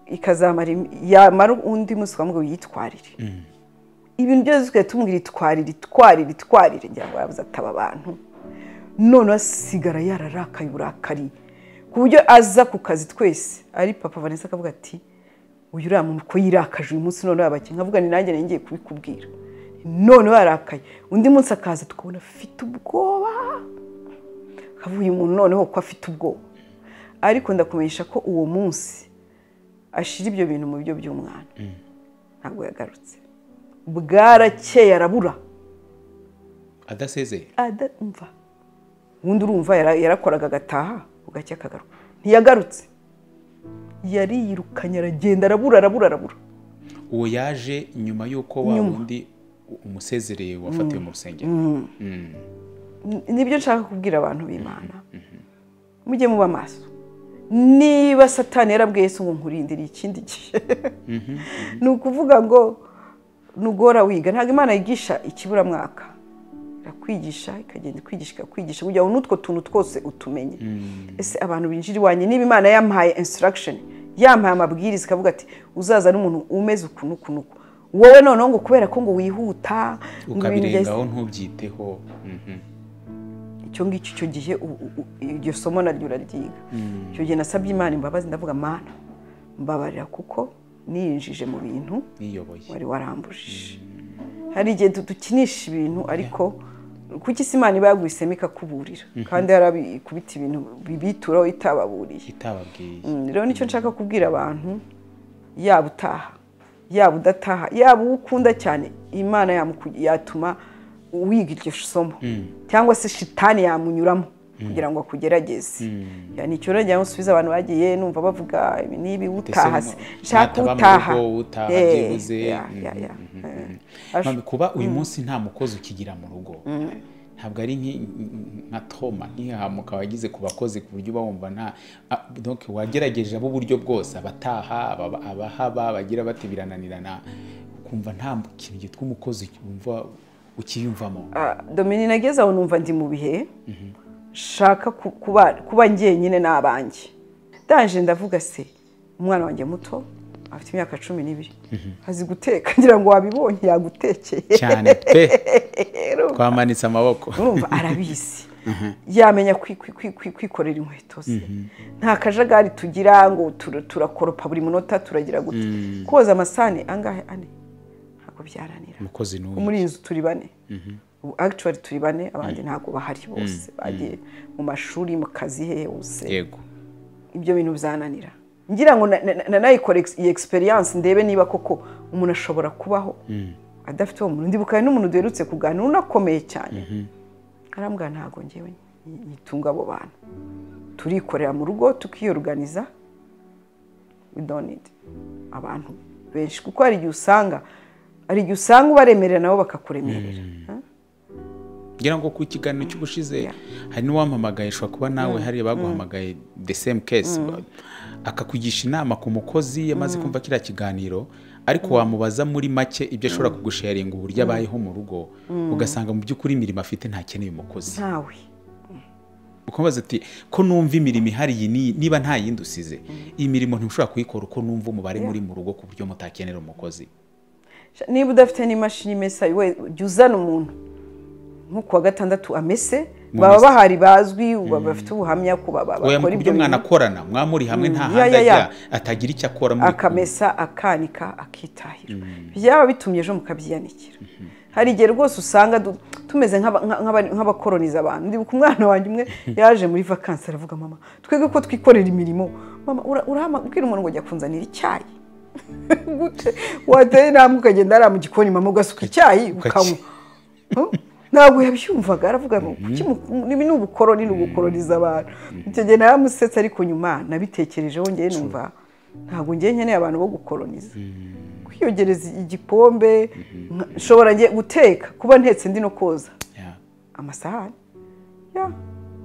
ikazamara im- yamara undi munsi ukamubwira uyitwarire ibintu byose tukajya tumubwira itwarire itwarire itwarire ngira ngo yabuze ataba abantu none asigara yararakaye uburakari ku buryo aza ku kazi twese ari papa vanessa akavuga ati uyu uriya muntu ko yirakaje uyu munsi none yabakinnyi nkavuga ni nanjye nari ngiye kubikubwira none yarakaye undi munsi akaza tukabona afite ubwoba akavuga uyu muntu noneho ko afite ubwoba ariko ndakumenyesha ko uwo munsi ashyira ibyo bintu mu biryo by'umwana ntabwo yagarutse bwarakeye arabura adasezeye adumva ubundi urumva yara- yarakoraga agataha bugacya akagaruka ntiyagarutse yariyirukanye aragenda arabura arabura arabura uwo yaje nyuma y'uko wa wundi umusezereye wafatiwe mu rusengero Mm. N- nibyo nshaka kubwira abantu b'imana mujye muba maso niba satani yarabwiye yesu ngo nkurindire ikindi gihe ni ukuvuga ngo nugora wiga ntabwo imana yigisha ikiburamwaka irakwigisha ikagenda ikwigisha ikakwigisha kugira ngo n'utwo tuntu twose utumenye ese abantu binjira iwanjye niba imana yampaye instruction yampaye amabwiriza ikavuga ati uzaza n'umuntu umeze uku n'uku n'uku wowe noneho ngo kubera ko ngo wihuta ngo ibintu byahise- ukabirengaho ntubyiteho Mhm. icyo ngicyo icyo gihe u- u- u- iryo somo naryo uraryiga icyo gihe nasabye imana imbabazi ndavuga mana mbabarira kuko nirinjije mu bintu niyoboye wari warambujije hari igihe du- dukinisha ibintu ariko kuki se imana iba yaguhisemo ikakuburira kandi yarabikubita ibintu bibituraho itababuriye itababwiye Mm, rero nicyo nshaka kubwira abantu yaba utaha yaba udataha yaba uwo ukunda cyane imana yamuku- yatuma wiga iryo somo cyangwa se shitani yamunyuramo kugira ngo akugerageze Ya, ni icyo rero nsubiza abantu bagiye numva bavuga ibi n'ibi utaha se Mbese nshaka nataba mu utaha rugo, utaha, Eh, byibuze. ya, ya, ya. Eh, ash- Mami, kuba uyu munsi nta mukozi ukigira mu rugo ntabwo ari nki- nka toma ntihahamuka wagize ku bakozi ku buryo uba wumva nta a- donc wagerageje ab'uburyo bwose abataha ababa- abahaba bagira bati birananirana ukumva nta kintu cyitwa umukozi wumva ukiyumvamo Ah, Domini nageze aho numva ndi mu bihe nshaka ku- kuba kuba njyenyine n'abanjye ndaje ndavuga se umwana wanjye muto afite imyaka cumi n'ibiri azi guteka ngira ngo wabibonye yagutekeye cyane pe Urumva? twamanitse amaboko urumva arabizi yamenya kwi- kwi- kwi- kwi- kwikorera inkweto ze nta kajagari tugira ngo tur- turakoropa buri munota turagira gute koza amasahani angahe ane ntabwo byaranira umukozi n'umwe muri iyi nzu turi bane ubu actually turi bane abandi ntabwo bahari bose bagiye mu mashuri mu kazi hehe hose yego ibyo bintu bizananira ngira ngo na- na- na- nayikore ex- iyi experience ndebe niba koko umuntu ashobora kubaho adafite uwo muntu ndibuka n'umuntu duherutse kuganira unakomeye cyane arambwira ntabwo ngewe nyi- nyitunga abo bantu turikorera mu rugo tukiyoruganiza we don't need abantu benshi kuko hari igihe usanga hari igihe usanga ubaremerera nabo bakakuremerera ngira ngo ku kiganiro cy'ubushize hari n'uwampamagaye ushobora kuba nawe hari baguhamagaye the same case akakugisha inama ku mukozi yamaze kumva kiriya kiganiro ariko wamubaza muri make ibyo ashobora kugusharinga uburyo abayeho mu rugo ugasanga mu by'ukuri imirimo afite ntakeneye umukozi ntawe ukamubaza ati ko numva imirimo ihari iyi n'iyi, niba nta yindi usize iyi mirimo ntushobora kuyikora uko numva umubare muri mu rugo ku buryo mutakenera umukozi niba udafite n'imashini imesa we jya uzana umuntu nko kuwa gatandatu amese Mu baba mesa. bahari bazwi ba- bafite ubuhamya ko ba- ba- oya mu bakora ibyo buryo bintu mwanakorana mwamuri hamwe nta Mm, ya, handi ya, ya. ajya atagira icyo akora muri kumwe akamesa akanika akitahira byaba bitumye ejo mukabyiyanikira hari igihe rwose usanga du- tumeze nk'aba- nka- nk'aba- nk'abakoroniza abantu ndibuka umwana wanjye umwe yaje muri vakansi aravuga mama twebwe ko twikorera imirimo mama ura- urahamagara ubwira umuntu ngo jya kunzanira icyayi gute wateye intambwe ukagenda hariya mu gikoni mama ugasuka icyayi ukanywa Huh? ntabwo yabyumvaga aravuga ngo "Kuki mu- nibi ni ubukoroni ni ugukoroniza abantu icyo gihe naramusetse ariko nyuma nabitekerejeho ngewe numva ntabwo ngewe nkeneye abantu bo gukoroniza kwiyogereza igikombe nka- nshobora nge guteka kuba ntetse ndi no koza Yeah. amasahani ya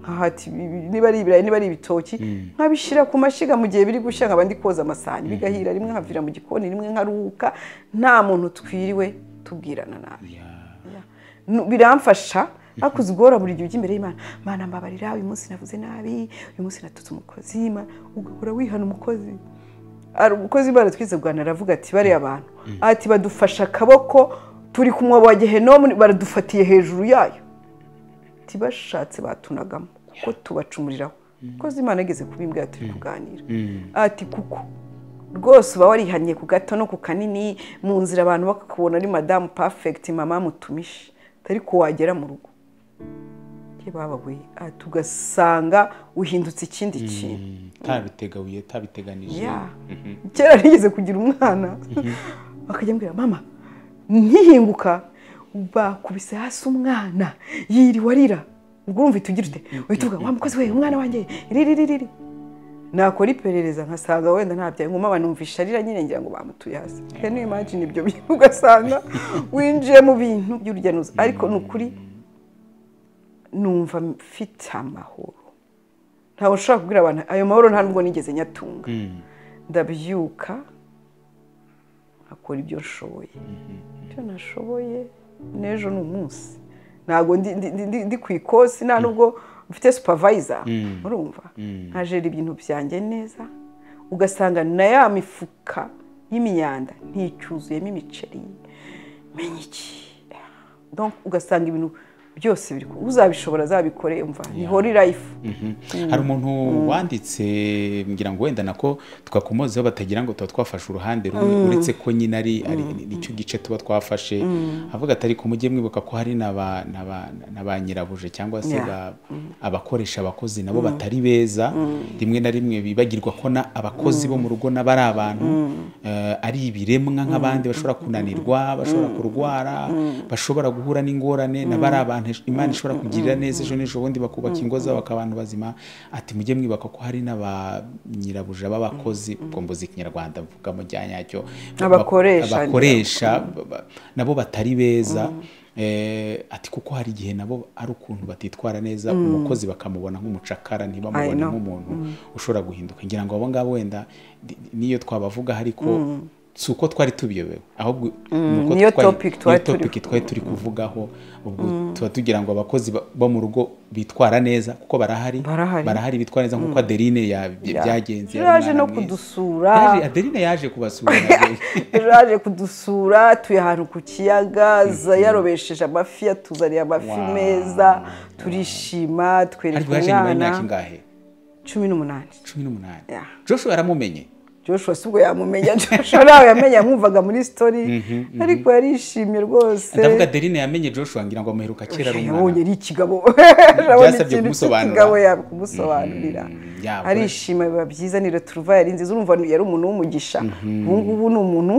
nkahata ibi- ibi- niba ari ibirayi niba ari ibitoki nkabishyira ku mashyiga mu gihe biri gushya nkaba ndi koza amasahani bigahira rimwe nkavira mu gikoni rimwe nkaruhuka nta muntu twiriwe tubwirana nabi Nu- biramfasha ariko uzigora buri gihe ujya imbere y'imana mana mbabarira uyu munsi navuze nabi uyu munsi natutse umukozi ma- ugahora wihana umukozi Ari umukozi imana twize rwanda aravuga ati bariya abantu ati badufashe akaboko turi ku mwobo wa gehenomu baradufatiye hejuru yayo tibashatse batunagamo kuko tubacumuriraho kozi imana igeze kubimbwira turi kuganira ati kuko rwose uba warihannye ku gato no ku kanini mu nzira abantu bakakubona ari madamu pafegiti mama mutumishe ariko wagera mu rugo ye babaguye ati ugasanga uhindutse ikindi kintu ntabitegabuye ntabiteganije ya kera nigeze kugira umwana bakajya ambwira mama ntihinguka bakubise hasi umwana yiriwe arira ubwo urumva uhita ugira ute uhita uvuga wa mukozi we umwana wanjye riri riri riri nakora iperereza nkasanga wenda ntabyaye nkuma numvisha arira nyine ngira ngo bamutuye hasi rero imagine ibyo bintu ugasanga winjiye mu bintu by'urujya n'uruza ariko ni ukuri numva mfite amahoro ntabwo ushobora kubwira abantu ayo mahoro nta nubwo nigeze nyatunga ndabyuka nkakora ibyo nshoboye ibyo nashoboye n'ejo ni umunsi ntabwo ndi- ndi- ndi- ndi- ndi ku ikosi nta nubwo mfite supervisor urumva nkajera ibintu byanjye neza ugasanga na ya mifuka y'imyanda nticyuzuyemo imiceri menya iki Donc, ugasanga ibintu byose biri ku- uzabishobora azabikore umva ni hori life hari umuntu wanditse ngira ngo wenda nako twakomozeho batagira ngo tuba twafashe uruhande rumwe uretse ko nyine ari ari- nicyo gice tuba twafashe avuga ati ariko mujye mwibuka ko hari n'aba- n'aba- na ba nyirabuje cyangwa se Yeah. ba- abakoresha abakozi nabo batari beza rimwe na rimwe bibagirwa ko na- abakozi bo mu rugo nabo ari abantu eh, ari ibiremwa nk'abandi bashobora kunanirwa bashobora kurwara bashobora guhura n'ingorane nabo ari abantu imana ishobora kugirira neza ejo n'ejo bundi bakubaka ingo zabo bakaba abantu bazima ati mujye mwibuka ko hari n'aba nyirabuja b'abakozi ubwo mbuze ikinyarwanda mvugamo rya nyacyo Abakoresha. abakoresha ba- ba- nabo batari beza Eh, ati kuko hari igihe nabo ari ukuntu batitwara neza umukozi bakamubona nk'umucakara I ntibamubone know. nk'umuntu ushobora guhinduka ngira ngo abo ngabo wenda ni- niyo twabavugaho ariko si uko twari tubiyobewe ahubwo ni uko niyo twari- topic niyo twari topic turiho. twari turi kuvugaho ubwo tuba tugira ngo abakozi ba- bo mu rugo bitwara neza kuko barahari Barahari. bitwara neza nk'uko adeline ya- byagenze yari yaje umwana no mwiza. kudusura Yaje- adeline yaje kubasura nabyo. yaje kudusura tuye ahantu ku kiyaga za- yarobesheje amafi yatuzaniye amafi Wow. meza turishima ariko twereka yaje nyuma y'imyaka umwana ingahe cumi n'umunani cumi n'umunani Yeah. joshua yaramumenye joshua si ubwo yamumenya joshua nawe yamenya yamwumvaga muri sitori ariko yarishimye rwose ndavuga adeline yamenye joshua ngira ngo amuheruka kera ari yabonye umwana ari ikigabo Byasabye yabonye ikintu kumusobanura. cy'ikigabo yakumusobanurira yabwo. arishima biba byiza ni returuva yari nziza urumva yari umuntu w'umugisha ubu ngubu ni umuntu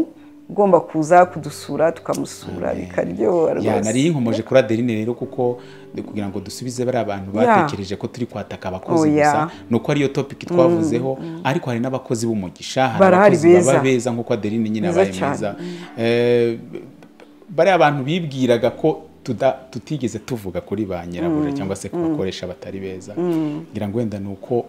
ugomba kuza kudusura tukamusura bikaryoha Ya, rwose nari inkomoje kuri adeline rero kuko ni kugira ngo dusubize bari abantu batekereje ko turi kwataka abakozi Oya. gusa ni uko ariyo topiki twavuzeho ariko hari n'abakozi b'umugisha hari Barahari abakozi baba beza. beza nk'uko adeline nyine Beza abaye cyane. mwiza Eh, bariya abantu bibwiraga ko tuda- tutigeze tuvuga kuri ba nyirabuja cyangwa se ku bakoresha batari beza ngira ngo wenda ni uko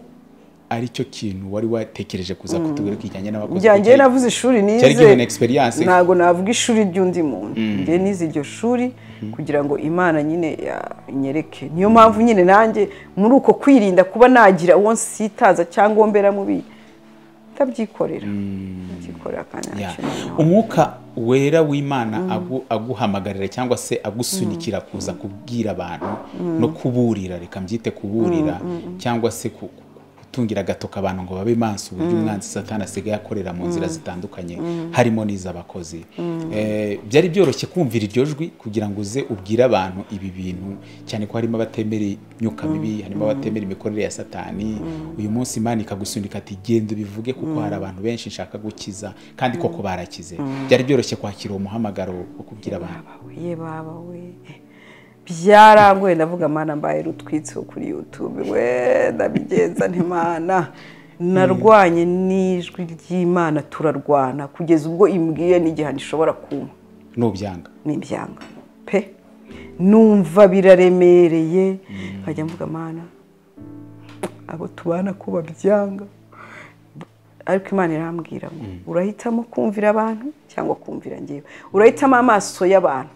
aricyo kintu wari watekereje kuza kutubwira ko kijyanye n'abakozi kuko njyange cyari- navuze ishuri cyari given nize experience ntabwo navuga ishuri ry'undi muntu njye nize iryo shuri kugira ngo imana nyine yanyereke niyo mpamvu nyine nanjye muri uko kwirinda kuba nagira uwo nsitaza cyangwa uwo mbera mubi ndabyikorera ndabyikorera kandi Yeah. ntakintu umwuka wera w'imana agu- aguhamagarira cyangwa se agusunikira kuza kubwira abantu no kuburira reka mbyite kuburira cyangwa se ku- ku- gutungira agatoka abantu ngo babe maso uburyo umwanzi satani asigaye akorera mu nzira zitandukanye harimo n'iz'abakozi Eh, byari byoroshye kumvira iryo jwi kugira ngo uze ubwire abantu ibi bintu cyane ko harimo abatemera imyuka mibi harimo abatemera imikorere ya satani uyu munsi imana ikagusunika ati genda ubivuge kuko hari abantu benshi nshaka gukiza kandi koko barakize byari byoroshye kwakira uwo muhamagaro wo kubwira abantu bawe ye baba we byarangoye ndavuga mana mbaye rutwitseho kuri yutube we ndabigenza ntimana narwanye n'ijwi ry'imana turarwana kugeza ubwo imbwiye n'igihano ishobora kumpa nubyanga n'ibyanga pe numva biraremereye nkajya mvuga mana abo tubana ko babyanga ariko imana irambwira ngo urahitamo kumvira abantu cyangwa kumvira ngewe urahitamo amaso y'abantu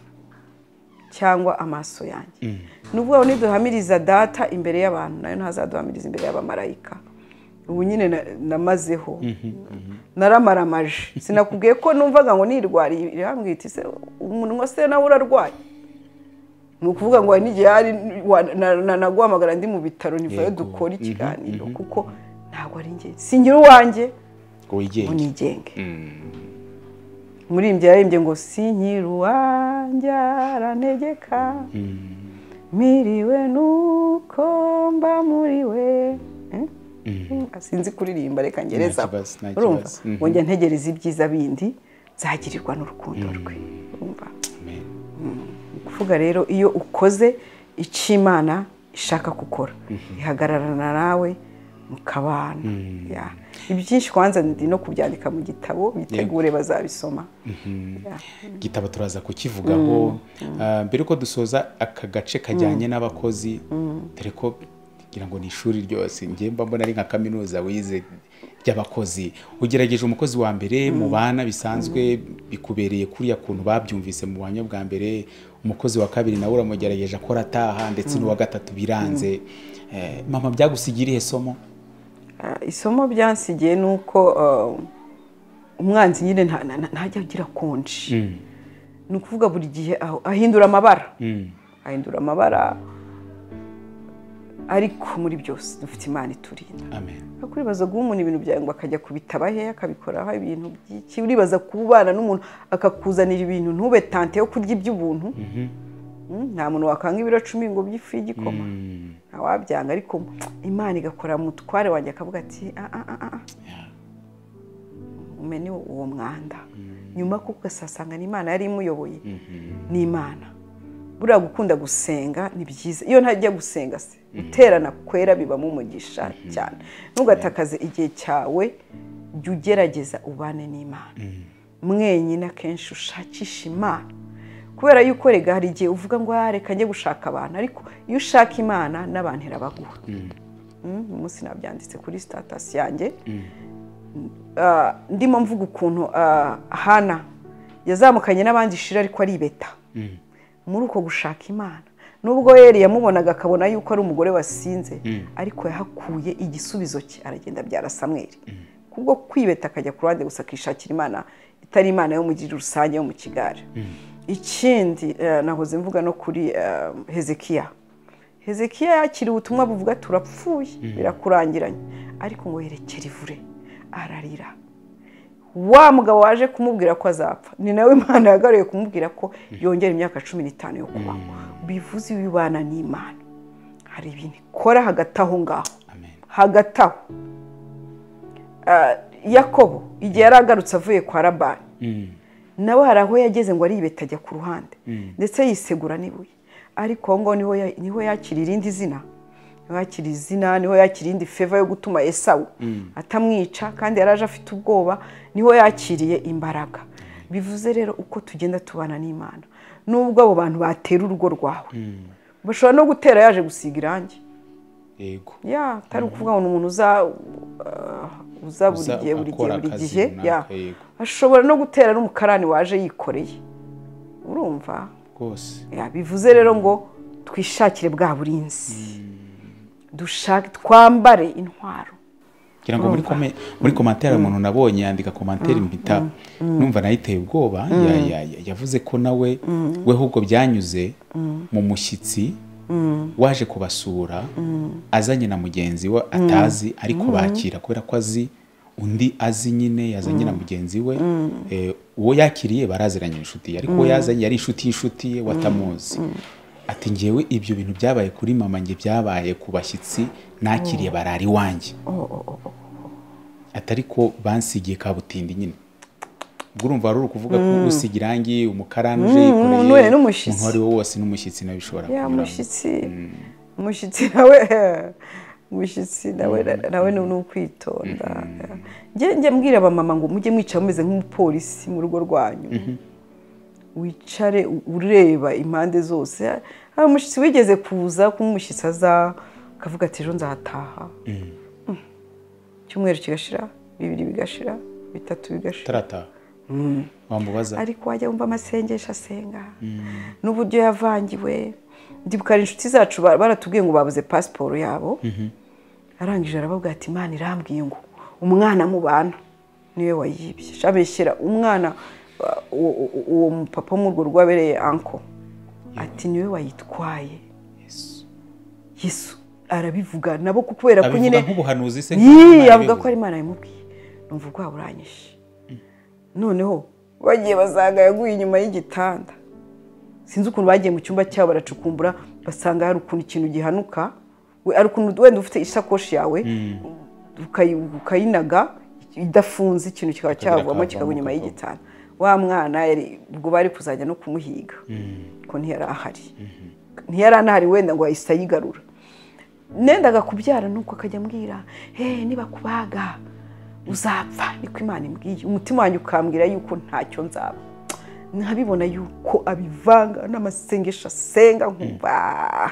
cyangwa amaso yanjye ni ukuvuga ngo niduhamiriza data imbere y'abantu nayo ntazaduhamiriza imbere y'abamarayika ubu nyine na- namazeho naramaramaje sinakubwiye ko numvaga ngo nirwariye irambwira iti se umunwa se nawe urarwaye ni ukuvuga ngo hari n'igihe hari wa- na- na- naguhamagara ndi mu bitaro nivayo Yego. dukora ikiganiro kuko ntabwo ari njye singira uwanjye ngo wigenge ngo nigenge umuririmbyi yaririmbye ngo sinkira uwanjye arantegeka miriwe nuko mba muriwe Eh? sinzi kuririmba reka ngereza kibazo, nta urumva kibazo. Mhm. ngo njya ntegereza ibyiza bindi nzagirirwa n'urukundo rwe urumva Amen. ni ukuvuga rero iyo ukoze icyo imana ishaka gukora ihagararana nawe mukabana Ya. ibyinshi kwanza ndi no kubyandika mu gitabo bitegure bazabisoma Ya. igitabo turaza kukivugaho Ah, mbere yuko dusoza aka gace kajyanye n'abakozi dore ko ngira ngo ni ishuri ryose njye mba mbona ari nka kaminuza wize ry'abakozi ugerageje umukozi wa mbere mubana bisanzwe bikubereye kuriya kuntu babyumvise mu buhamya bwa mbere umukozi wa kabiri nawe uramugerageje akora ataha ndetse n'uwa gatatu biranze Eh, mama byagusigira irihe somo Ah, isomo byansigiye ni uko ah, umwanzi nyine nta- nta- nta- ntajya agira konji ni ukuvuga buri gihe aho- ahindura amabara ahindura amabara ariko muri byose dufite imana iturinda amen ariko uribaza guha umuntu ibintu byawe ngo akajya kubitaba he akabikoraho ibintu by'iki uribaza kubana n'umuntu akakuzanira ibintu ntube tante yo kurya iby'ubuntu Mm, nta muntu wakanga ibiro cumi ngo by'ifu y'igikoma ntawabyanga ariko imana igakora mutware wanjye akavuga ati "Ah, ah, ah, ah, ah." Yeah. umene uwo mwanda nyuma kuko ugasasanga ni imana yari imuyoboye ni imana buriya gukunda gusenga ni byiza iyo ntajya gusenga se guterana kwera bibamo umugisha cyane ntugatakaze igihe cyawe jya ugerageza ubane n'imana mwenyine akenshi ushakisha imana kubera yuko rega hari igihe uvuga ngo "Ah, reka njye gushaka abantu ariko iyo ushaka imana n'abantu irabaguha Mm, uyu munsi nabyanditse kuri sitatasi yanjye Ah, ndimo mvuga ukuntu ah, hana yazamukanye n'abandi ishira ariko aribeta muri uko gushaka imana nubwo yari yamubonaga akabona yuko ari umugore wasinze ariko yahakuye igisubizo cye aragenda abyara samweri kubwo kwibeta akajya ku ruhande gusa akishakira imana itari imana yo mu gihe rusange yo mu kigare ikindi eh, nahoze mvuga no kuri eh, hezekiya hezekiya yakiriye ubutumwa buvuga turapfuye birakurangiranye ariko ngo yerekere ivure ararira wa mugabo waje kumubwira ko azapfa ni nawe imana yagaruye kumubwira ko yongera imyaka cumi n'itanu yo kubaho bivuze iyo ubana n'imana hari ibintu ikora hagati aho ngaho amen hagati aho Ah, yakobo igihe yari agarutse avuye kwa rabani nawe hari aho yageze ngo aribeta ajya ku ruhande ndetse yisegura n'ibuye ariko aho ngaho niho ya- niho yakira irindi zina niho yakira izina niho yakira indi feva yo gutuma esawu atamwica kandi yari aje afite ubwoba niho yakiriye imbaraga bivuze rero uko tugenda tubana n'imana nubwo abo bantu batera urugo rwawe bashobora no gutera yaje gusiga irangi yego ya atari ukuvuga ngo ni umuntu uza ah, uza buri Uza gihe buri gihe akora buri akazi gihe runaka, ya yego. ashobora no gutera n'umukarani waje yikoreye urumva rwose ya bivuze rero ngo twishakire bwa burinzi dushake twambare intwaro ngira ngo muri kome- muri komantere umuntu nabonye yandika komantere mpita numva nayo iteye ubwoba ya- ya- ya- yavuze ko nawe we ahubwo byanyuze mu mushyitsi waje kubasura azanye na mugenzi we atazi ariko bakira kubera ko azi undi azi nyine yazanye na mugenzi we Eh, uwo yakiriye baraziranye inshuti ye ariko uwo yazanye yari inshuti y'inshuti ye watamuzi ati ngewe ibyo bintu byabaye kuri mama nge byabaye ku bashyitsi nakiriye barari iwanjye atari ko bansigiye kabutindi nyine ubwo urumva wari uri kuvuga ko usiga irangi umukarani uje Mm, yikoreye umuntu we n'umushyitsi. umuntu uwo ari we wose n'umushyitsi nawe bishobora ya kunyuramo. mushyitsi mushyitsi nawe mushyitsi nawe nawe ni ni ukwitonda njye njye mbwira abamama ngo mujye mwicara mumeze nk'umupolisi mu rugo rwanyu wicare u- ureba impande zose hari umushyitsi wigeze kuza kuba umushyitsi aza akavuga ati ejo nzahataha Mm. icyumweru kigashira bibiri bigashira bitatu bigashira utarataha wamubaza ariko wajya wumva amasengesho asenga n'uburyo yavangiwe ndibuka hari inshuti zacu ba- baratubwiye ngo babuze pasiporo yabo arangije arababwira ati imana irambwiye ngo umwana mubana niwe wayibye shabeshyira umwana uh, uwo- uwo- uwo mupapa wo mu rwo rwabereye anko ati niwe wayitwaye yesu arabivuga nabo kubera ko abivuga nyine nk'ubuhanuzi se yii nk'ubuhanuzi avuga ko bivuga. ari imana yamubwiye numva ubwoba buranyishe noneho bagiye basanga yaguye inyuma y'igitanda sinzi ukuntu bagiye mu cyumba cyabo baracukumbura basanga hari ukuntu ikintu gihanuka we- hari ukuntu wenda ufite isakoshi yawe ukayi- ukayinaga idafunze ikintu kikaba Kikagira cyavamo akavamo, kikagwa inyuma kakavamo. y'igitanda wa mwana yari ubwo bari kuzajya no kumuhiga ko ntiyari ahari ntiyari anahari wenda ngo yahise ayigarura nendaga kubyara nuko akajya ambwira hehe nibakubaga uzapfa niko imana imbwiye umutima wanjye ukambwira yuko ntacyo nzaba nkabibona yuko abivanga n'amasengesho asenga nkumva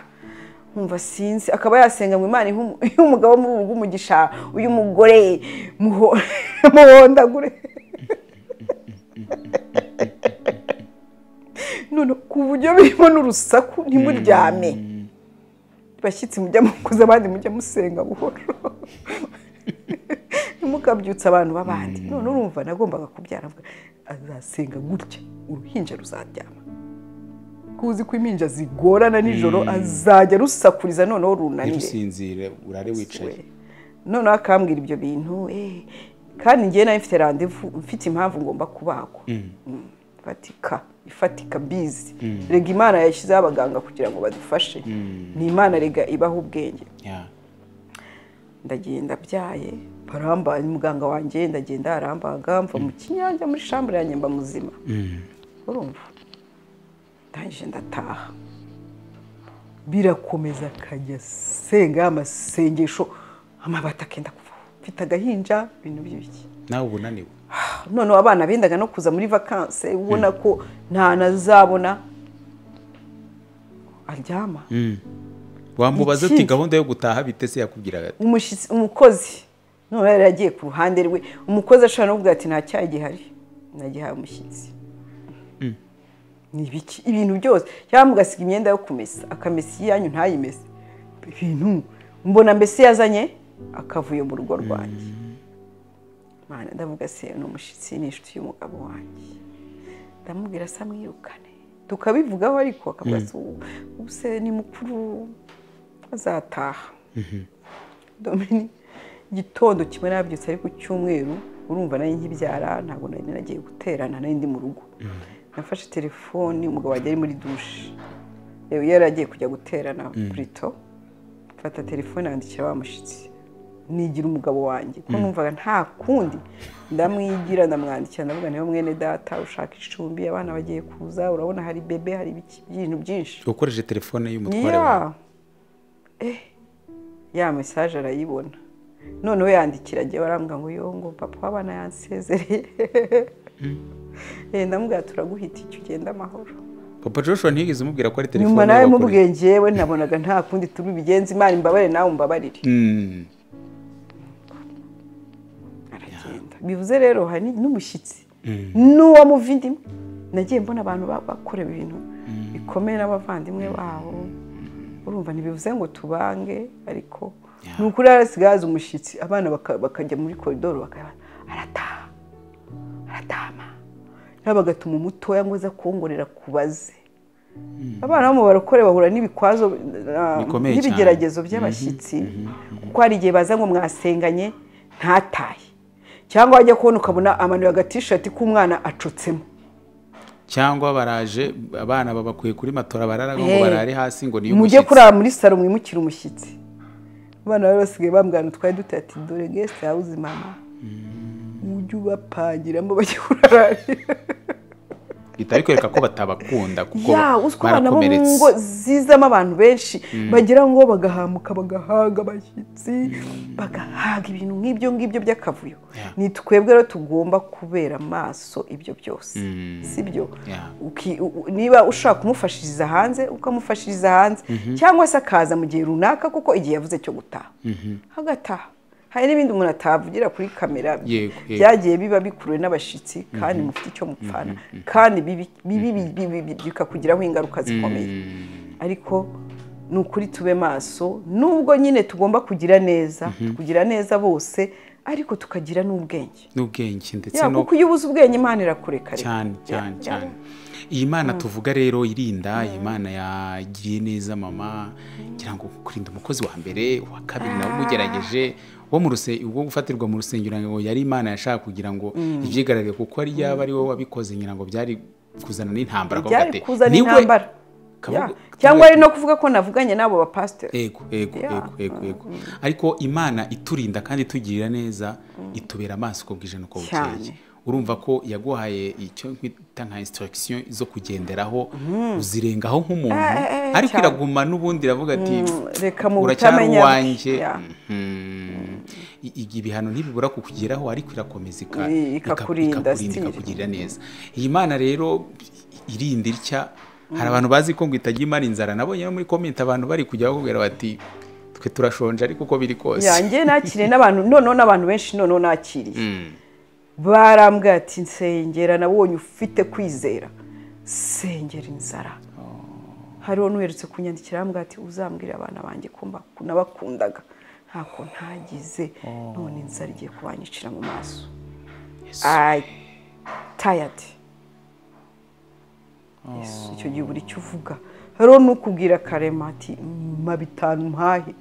nkumva sinzi akaba yasenga ngo imana ihe umu- ihe umugabo muri ubu umugisha uyu mugore muho- muhondagure none ku buryo birimo n'urusaku ntimuryame bashyitsi mujya mukuza abandi mujya musenga buhoro ntimukabyutse abantu b'abandi none urumva nagombaga kubyara avuga, azasenga gutya uruhinja ruzaryama kuzi ko impinja zigorana nijoro azajya rusakuriza noneho runanire ntirusinzire urare wicaye we. noneho akambwira ibyo bintu eh, kandi ngewe nawe mfite randevu mfite impamvu ngomba kubagwa Mm, ifatika ifatika bizi rega imana yashyizeho abaganga kugira ngo badufashe ni imana rega ibaha ubwenge Ya. ndagenda byaye baramba muganga wanjye ndagenda arambaga mva mu kinyange muri shambure yanjye mba muzima urumva ndangije ndataha birakomeza akajya asenga amasengesho amabati akenda kuvaho mfite agahinja ibintu by'ibiki nawe uba unaniwe noneho abana bendaga no kuza muri vakanse ubona ko nta nazabona aryama wamubaza Ikindi- ati gahunda yo gutaha bite se yakubwiraga ati umushyitsi umukozi none yari yagiye ku ruhande rwe umukozi ashobora no kuvuga ati nta cyayi gihari nagihaye umushyitsi ni ibiki ibintu byose cyangwa mugasiga imyenda yo kumesa akamesa iyanyu ntayimese ibintu mbona mbese yazanye akavuyo mu rugo rwanjye Mana ndavuga se ni umushyitsi ni inshuti y'umugabo wanjye ndamubwira asa mwirukane tukabivugaho ariko akavuga ati "Ubu- ubu se ni mukuru azataha domini igitondo kimwe nabyutse ariko cyumweru urumva nari nkibyara ntabwo nari nagiye guterana nari ndi mu rugo nafashe telefoni umugabo wanjye ari muri dushe yari yari agiye kujya guterana burito mfata telefone yandikira wa mushyitsi nigira umugabo wanjye ko numvaga nta kundi ndamwigira ndamwandikira ndavuga niba mwene data ushaka icumbi abana bagiye kuza urabona hari bebe hari ibiki ibintu byinshi ukoresheje telefone y'umutware wawe ya Eh, ya mesaje arayibona noneho yandikira agiye barambwa ngo yo ngo papa w'abana yansezereye Eh, ndamubwira turaguhita icyo ugenda amahoro papa joshua ntiyigeze umubwira ko ari telefone nyuma nawe y'abagore. mubwiye njyewe nabonaga nta kundi turi bigenze imana imbabare nawe umbabarire Mm. aragenda bivuze rero hari ni- n'umushyitsi n'uwamuva indimwe nagiye mbona abantu ba- bakorewe ibintu bikomeye n'abavandimwe babo urumva ntibivuze ngo tubange ariko ni ukuri rero hasigaye haza umushyitsi abana baka- bakajya muri koridoro bakaba arataha aratama nawe bagatuma umutoya ngo aza kuwongorera kubaze abana bo mu barokore bahura n'ibikwazo ah, Bikomeye cyane. n'ibigeragezo by'abashyitsi kuko hari igihe baza ngo mwasenganye ntataye cyangwa wajya kubona ukabona amanuye agatishati k'umwana acutsemo cyangwa baraje abana babakuye kuri matora barara ngo Eh. barare hasi ngo niyo mujye kurara muri salo mwimukire umushyitsi abana bari basigaye bambwana twari duteye ati dore gesite hawuze mama ujye ubapangiramo bajye kurararira bitari kwereka ko batabakunda kuko ya uzwi abana bo mu barakomeretse. ngo zizamo abantu benshi bagira ngo bagahamuka bagahaga abashyitsi bagahaga ibintu nk'ibyo ngibyo by'akavuyo Yeah. ni twebwe rero tugomba kubera amaso ibyo byose si byo Yeah. Uki- u- u- niba ushaka kumufashiriza hanze ukamufashiriza hanze cyangwa se akaza mu gihe runaka kuko igihe yavuze cyo gutaha hagataha hari n'ibindi umuntu atavugira kuri kamera Yego, yego. byagiye biba bikuruwe n'abashyitsi kandi mufite icyo mupfana kandi bibi- bibi- bibi- bibi- bibi- bikakugiraho ingaruka zikomeye ariko ni ukuri tube maso nubwo nyine tugomba kugira neza kugira neza bose ariko tukagira n'ubwenge n'ubwenge ndetse Ya, no kuko iyo ubuze ubwenge imana irakurekareka cyane cyane cyane iyi mana tuvuga rero irinda iyi mana yagiye neza mama ngira ngo kurinda umukozi wa mbere uwa kabiri nawe umugerageje wo mu ruse ubwo gufatirwa mu rusengero ngira ngo yari imana yashaka kugira ngo ibyigaragare kuko ari yaba ari wowe wabikoze ngira ngo byari kuzana n'intambara akavuga byari ati, kuzana "Ni we." intambara Kavuga- Ya. cyangwa ari kavuga- no kuvuga ko navuganye n'abo bapasiteri ego ego Ya. ego ego ego ariko imana iturinda kandi itugirira neza itubera amaso uko bwije nuko bukeye Cyane. urumva ko yaguhaye icyo twita nka instruction zo kugenderaho uzirengaho nk'umuntu Eh, eh, eh, ariko cyane. iraguma n'ubundi iravuga ati reka mu uracyari butamenya uwanjye Ya. Mhm. I- i- ibihano ntibibura kukugeraho ariko irakomeza ika- I- ika- ikakurinda, ikakurinda still. ikakugirira neza iyi mana rero irinda itya hari abantu bazi ko ngo itajya imara inzara nabonye no muri komenti abantu bari kujya bakubwira bati twe turashonje ariko uko biri kose yanjye nakiriye n'abantu noneho n'abantu benshi noneho nakiriye barambwira ati nsengera nabonye ufite kwizera sengera inzara hariho n'uherutse kunyandikira arambwira ati uzambwira abana banjye ko mbaku- nabakundaga ntako ntagize none inzara igiye kubanyicira mu maso Yesu. I tired. Yesu, icyo gihe buri icyo uvuga hariho n'ukubwira karema ati mpa bitanu mpahe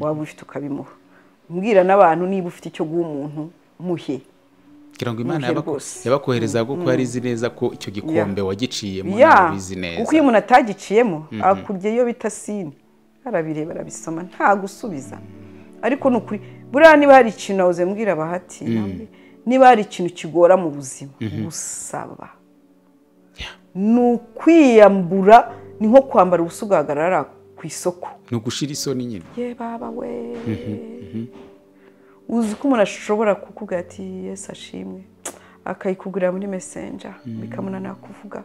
waba ufite ukabimuha umbwira n'abantu niba ufite icyo guha umuntu muhe kugira ngo imana Muhe yabaku- rwose. yabakohereza kuko yari izi neza ko icyo gikombe wagiciyemo ya nawe ubizi kuko neza iyo umuntu atagiciyemo akubye iyo bita sini arabireba arabisoma nta gusubiza ariko ni ukuri buriya niba hari ikintu nahoze mbwira abahati namwe, niba hari ikintu kigora mu buzima gusaba ni ukwiyambura ni nko kwambara ubusa ugahagarara ku isoko ni ugushira isoni nyine ye baba we uzi ko umuntu ashobora kukubwira ati yesu ashimwe akayikubwira muri mesenja bikamunanira kuvuga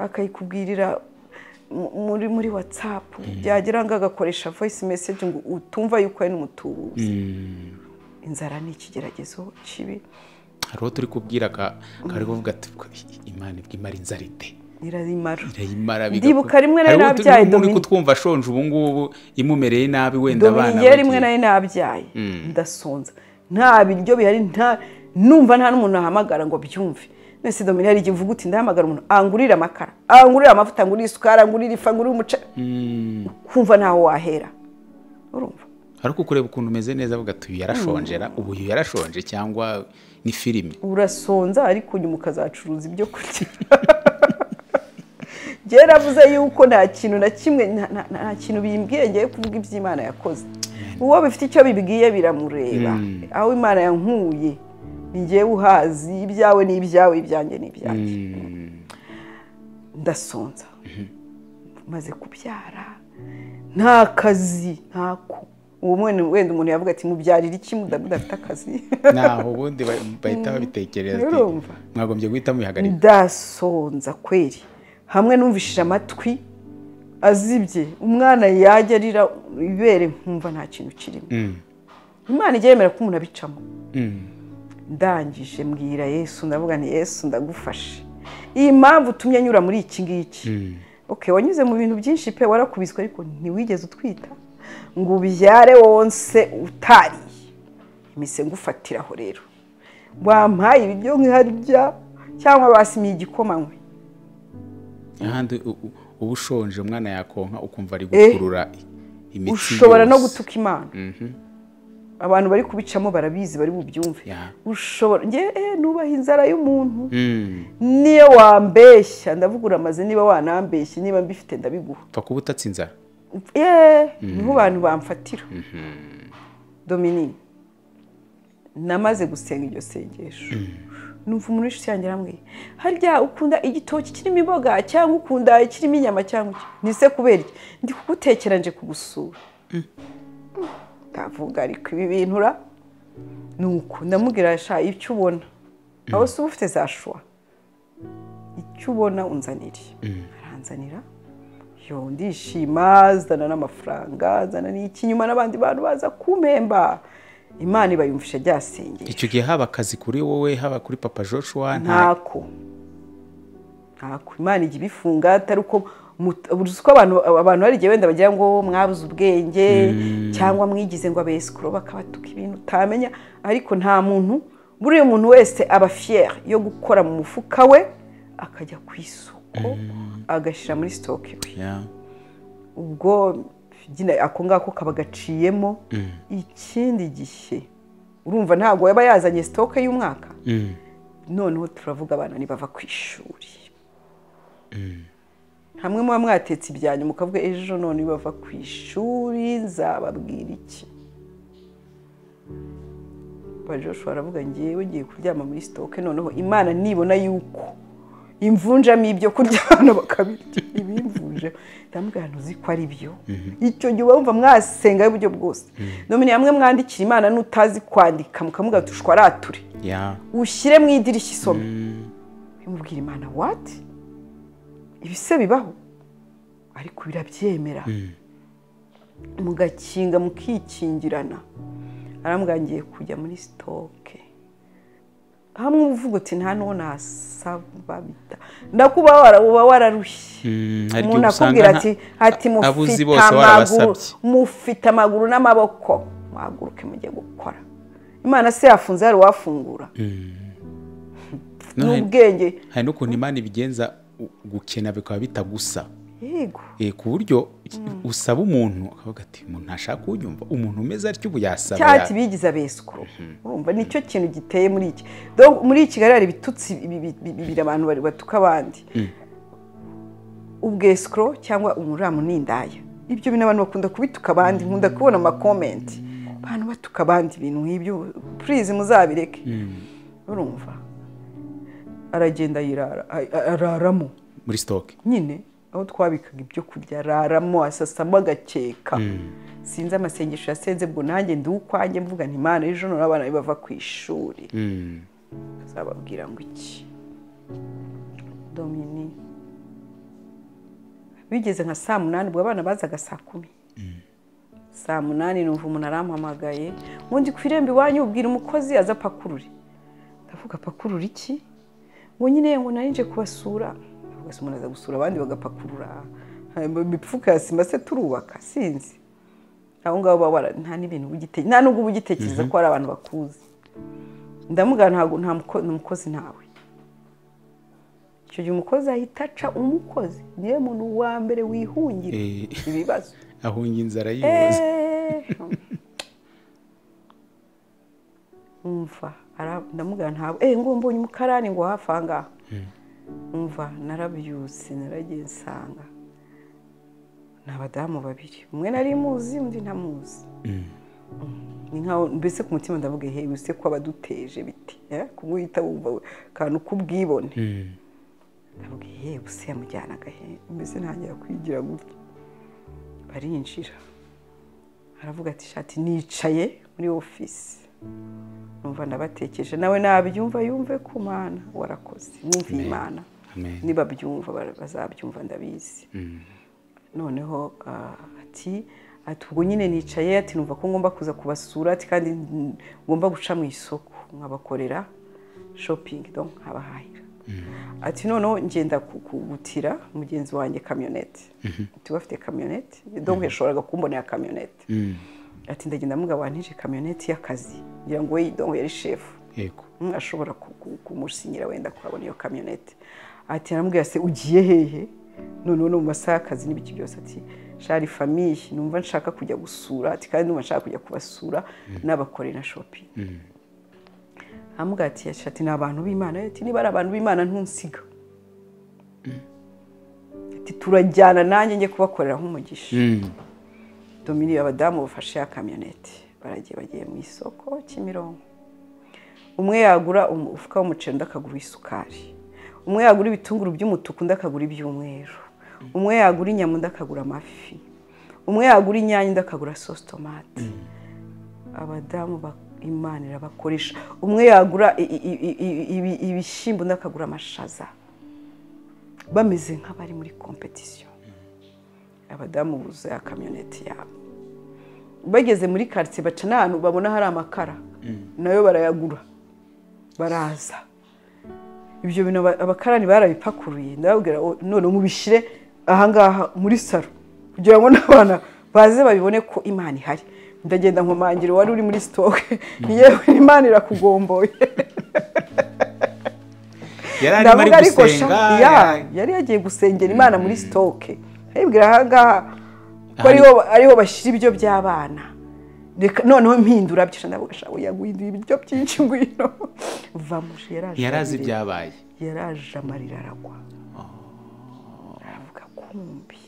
akayikubwirira mu- muri muri watsapu byagira ngo agakoresha voyisi meseji ngo utumva yuko ari n'umutubuzi inzara ni ikigeragezo kibi hari uwo turi kubwira ka- kari kuvuga ati imana ibwo imara inzara ite irarimara irayimara Ndibuka rimwe nari nabyaye umuntu Dominique. kutwumva ashonje ubu ngubu imumereye nabi wenda abana dominiye rimwe bagiye- nari nabyaye ndasonza nta biryo bihari nta numva nta n'umuntu ahamagara ngo byumve mwese dominiye hari igihe uvuga uti ndahamagara umuntu angurire amakara angurire amavuta angurire isukari angurire ifu angurire umuceri kumva ntaho wahera urumva ariko ukureba ukuntu umeze neza avuga ati uyu yarashonjera ubu uyu yarashonje cyangwa ni filime urasonza ariko nyuma ukazacuruza ibyo kurya njye yaravuze yuko nta kintu na kimwe nta- nta- nta kintu bimbwiye ngiye kuvuga iby'imana yakoze uwo bifite icyo bibwiye biramureba aho imana yankuye ni njyewe uhazi ibyawe ni ibyawe ibyanjye ni ibyanjye ndasonza maze kubyara nta kazi ntako uwo mwene wenda umuntu yavuga ati mubyarira iki mudafite akazi naho ubundi ba- bahita babitekereza ati Urumva. mwagombye guhita mubihagarika ndasonza kweri hamwe numvishije amatwi azibye umwana yajya arira ibere nkumva nta kintu kirimo imana ijya yemera ko umuntu abicamo ndangije mbwira yesu ndavuga nti yesu ndagufashe iyi mpamvu utumye anyura muri iki ngiki oke wanyuze mu bintu byinshi pe warakubiswe ariko ntiwigeze utwita ngo ubyare wonse utariye imise ngufatiraho rero wampaye ibiryo nkiharya cyangwa basimiye igikoma nkwe ahandi u- u- uba ushonje umwana yakonka ukumva ari gukurura imitsi ushobora no yose. gutuka imana abantu bari kubicamo barabizi bari bubyumve Ya. ushobora njye eh, nubaha inzara y'umuntu Mm. niyo wambeshya ndavugura amaze niba wanambeshya niba mbifite ndabiguha upfa kuba utatse inzara yeee niho abantu bamfatira dominique namaze gusenga iryo sengesho numva umuntu wese usangira hamwe harya ukunda igitoki kirimo imboga cyangwa ukunda ikirimo inyama cyangwa iki nise kubera iki ndi kugutekera nje kugusura ndavuga ariko ibi bintu ura ni uko ndamubwira sha icyo ubona aho si uba ufite za shuwa icyo ubona unzanire aranzanira yo ndishima azana n'amafaranga azana n'iki nyuma n'abandi bantu baza kumpemba imana ibayumvisha ryasengeye icyo gihe haba akazi kuri wowe haba kuri papa joshua nta ntako ntako imana ijya ibifunga atari uko mut- uzi ko abantu abantu hari igihe wenda bagira ngo mwabuze ubwenge cyangwa mwigize ngo abesikoro bakabatuka ibintu utamenya ariko nta muntu buriya umuntu wese aba fiyeri yo gukora mu mufuka we akajya ku isoko agashyira muri sitoke iwe Ya. ubwo nyine ako ngako kaba gaciyemo ikindi gihe urumva ntabwo yaba yazanye sitoke y'umwaka Mm. noneho turavuga abana ntibava ku ishuri hamwe muba mwatetse ibyanyu mukavuga ejo none bava ku ishuri nzababwira iki bajoshua aravuga ngewe ngiye kuryama muri sitoke noneho imana nibona yuko imvunjamo ibyo kurya abana bakabirya ibimvunje ndamubwira ntuzi ko ari byo icyo gihe uba wumva mwasengaho uburyo bwose nomine hamwe mwandikira imana n'utazi kwandika mukamuga tushwarature Ya. ushyire mu idirishya isome bimubwira imana wati ibise bibaho ariko birabyemera mugakinga mukikingirana arambwira ngiye kujya muri sitoke hamwe uvuga uti nta n'uwo nasaba bita ndakuba wara- uba wararushye Mm, hari igihe umuntu usanga akubwira nta- ati ati a- abuzi mufite bose amaguru warabasabye." mufite amaguru n'amaboko mwaguruke mujye gukora imana se yafunze hari uwafungura No, hari- n'ubwenge hari n'ukuntu imana ibigenza u- gukena bikaba bitagusa yego Eh, ku buryo usaba umuntu akavuga ati umuntu ntashaka kunyumva umuntu umeze atyo ubu yasaba cyati ya- bigize abesiko urumva nicyo kintu giteye muri iki Donc, muri kigali hari ibitutsi bibi- bibi- bibiri abantu bari- batuka abandi ubwesikoro cyangwa umuramu n'indaya ibyo bintu abantu bakunda kubituka abandi nkunda kubona amakomenti abantu batuka abandi ibintu nk'ibyo purize muzabireke urumva aragenda yirara a- a- araramo muri sitoke nyine aho twabikaga ibyo kurya araramo asasamo agakeka sinzi amasengesho yasenze ubwo nanjye ndi ukwanjye mvuga nti imana ejo none abana be bava ku ishuri azababwira ngo iki domini bigeze nka saa munani ubwo abana bazaga saa kumi saa munani numva umuntu arampamagaye ngo ndi ku irembo iwanyu ubwira umukozi aza apakurure ndavuga apakurura iki ngo nyine ngo nari nje kubasura ndavuga se umuntu aza gusura abandi bagapakurura Ha, imifuka ya sima se turubaka sinzi aho ngaho baba wara- nta n'ibintu uba ugite- nta n'ubwo uba ugitekereza ko hari abantu bakuzi ndamubwira ntabwo nta muko- ni umukozi ntawe icyo gihe umukozi ahita aca umukozi niwe muntu wa mbere wihungira Eh. ibibazo ahunga inzara yiyoza umva ndamubwira ntabwo eee ngo mbonye umukarani ngo hafi aha ngaha umva narabyutse naragiye nsanga ni abadamu babiri umwe nari muzi undi ntamuzi ni nkaho mbese ku mutima ndavuga hewe se ko abaduteje biti eh? kumwita wumva we- kantu k'ubwibone ndavuga yewe se yamujyanaga he mbese ntangira kwigira gutya barinjira aravuga ati shati nicaye muri ofisi numva ndabatekereje nawe nabyumva yumve ku mana warakoze mwumviye imana Amen. niba byumva bara- bazabyumva ndabizi noneho ah, ati ati ubwo nyine nicaye ati numva ko ngomba kuza kubasura ati kandi n- ngomba guca mu isoko nkabakorera shopingi donc nkabahahira ati noneho ngenda ku- kugutira mugenzi wanjye kamyonete ati we afite kamyonete donc yashoboraga kumbonera kamyonete ati ndagenda mugabo wantije kamyonete y'akazi ngira ngo we donc yari shefu yego Mm, ashobora ku- ku- kumusinyira wenda kuhabona iyo kamyonete ati aramubwira se ugiye hehe noneho no mu masaha y'akazi n'ibiki byose ati shari famiye numva nshaka kujya gusura ati kandi numva nshaka kujya kubasura n'abakorera shopi amubwira ati ati ni abantu b'imana ati niba ari abantu b'imana ntunsiga ati turajyana nanjye njye kubakorera nk'umugisha dominiyo abadamu bafashe ya kamyoneti baragiye bagiye mu isoko kimironko umwe yagura umufuka w'umuceri undi akagura isukari umwe yagura ibitunguru by'umutuku undi akagura iby'umweru umwe yagura inyama undi akagura amafi umwe yagura inyanya undi akagura sosi tomate abadamu ba- imana irabakoresha umwe yagura i- i- i- i- ibi- ibishyimbo undi akagura amashaza bameze nk'abari muri kompetisiyo abadamu buzuye akamyoneti yabo bageze muri karitsiye baca n'ahantu babona hari amakara nayo barayagura baraza ibyo bintu aba- abakarani barabipakuruye ndababwira ngo none mubishyire ahangaha muri salo kugira ngo n'abana baze babibone ko imana ihari ndagenda nkomangira wari uri muri sitoke yewe imana irakugomboye yari arimo ari ndavuga ariko gusenga sha- ya, ya- yari yagiye gusengera imana muri sitoke aribwira ahangaha ko ariho ariho bashyira ibyo by'abana Reka- noneho mpindura byo ndavuga shabu yaguhinduye ibiryo byinshi ngwino vamuje yaraje yari azi abireba ibyabaye yaraje amarira aragwa aravuga kumbi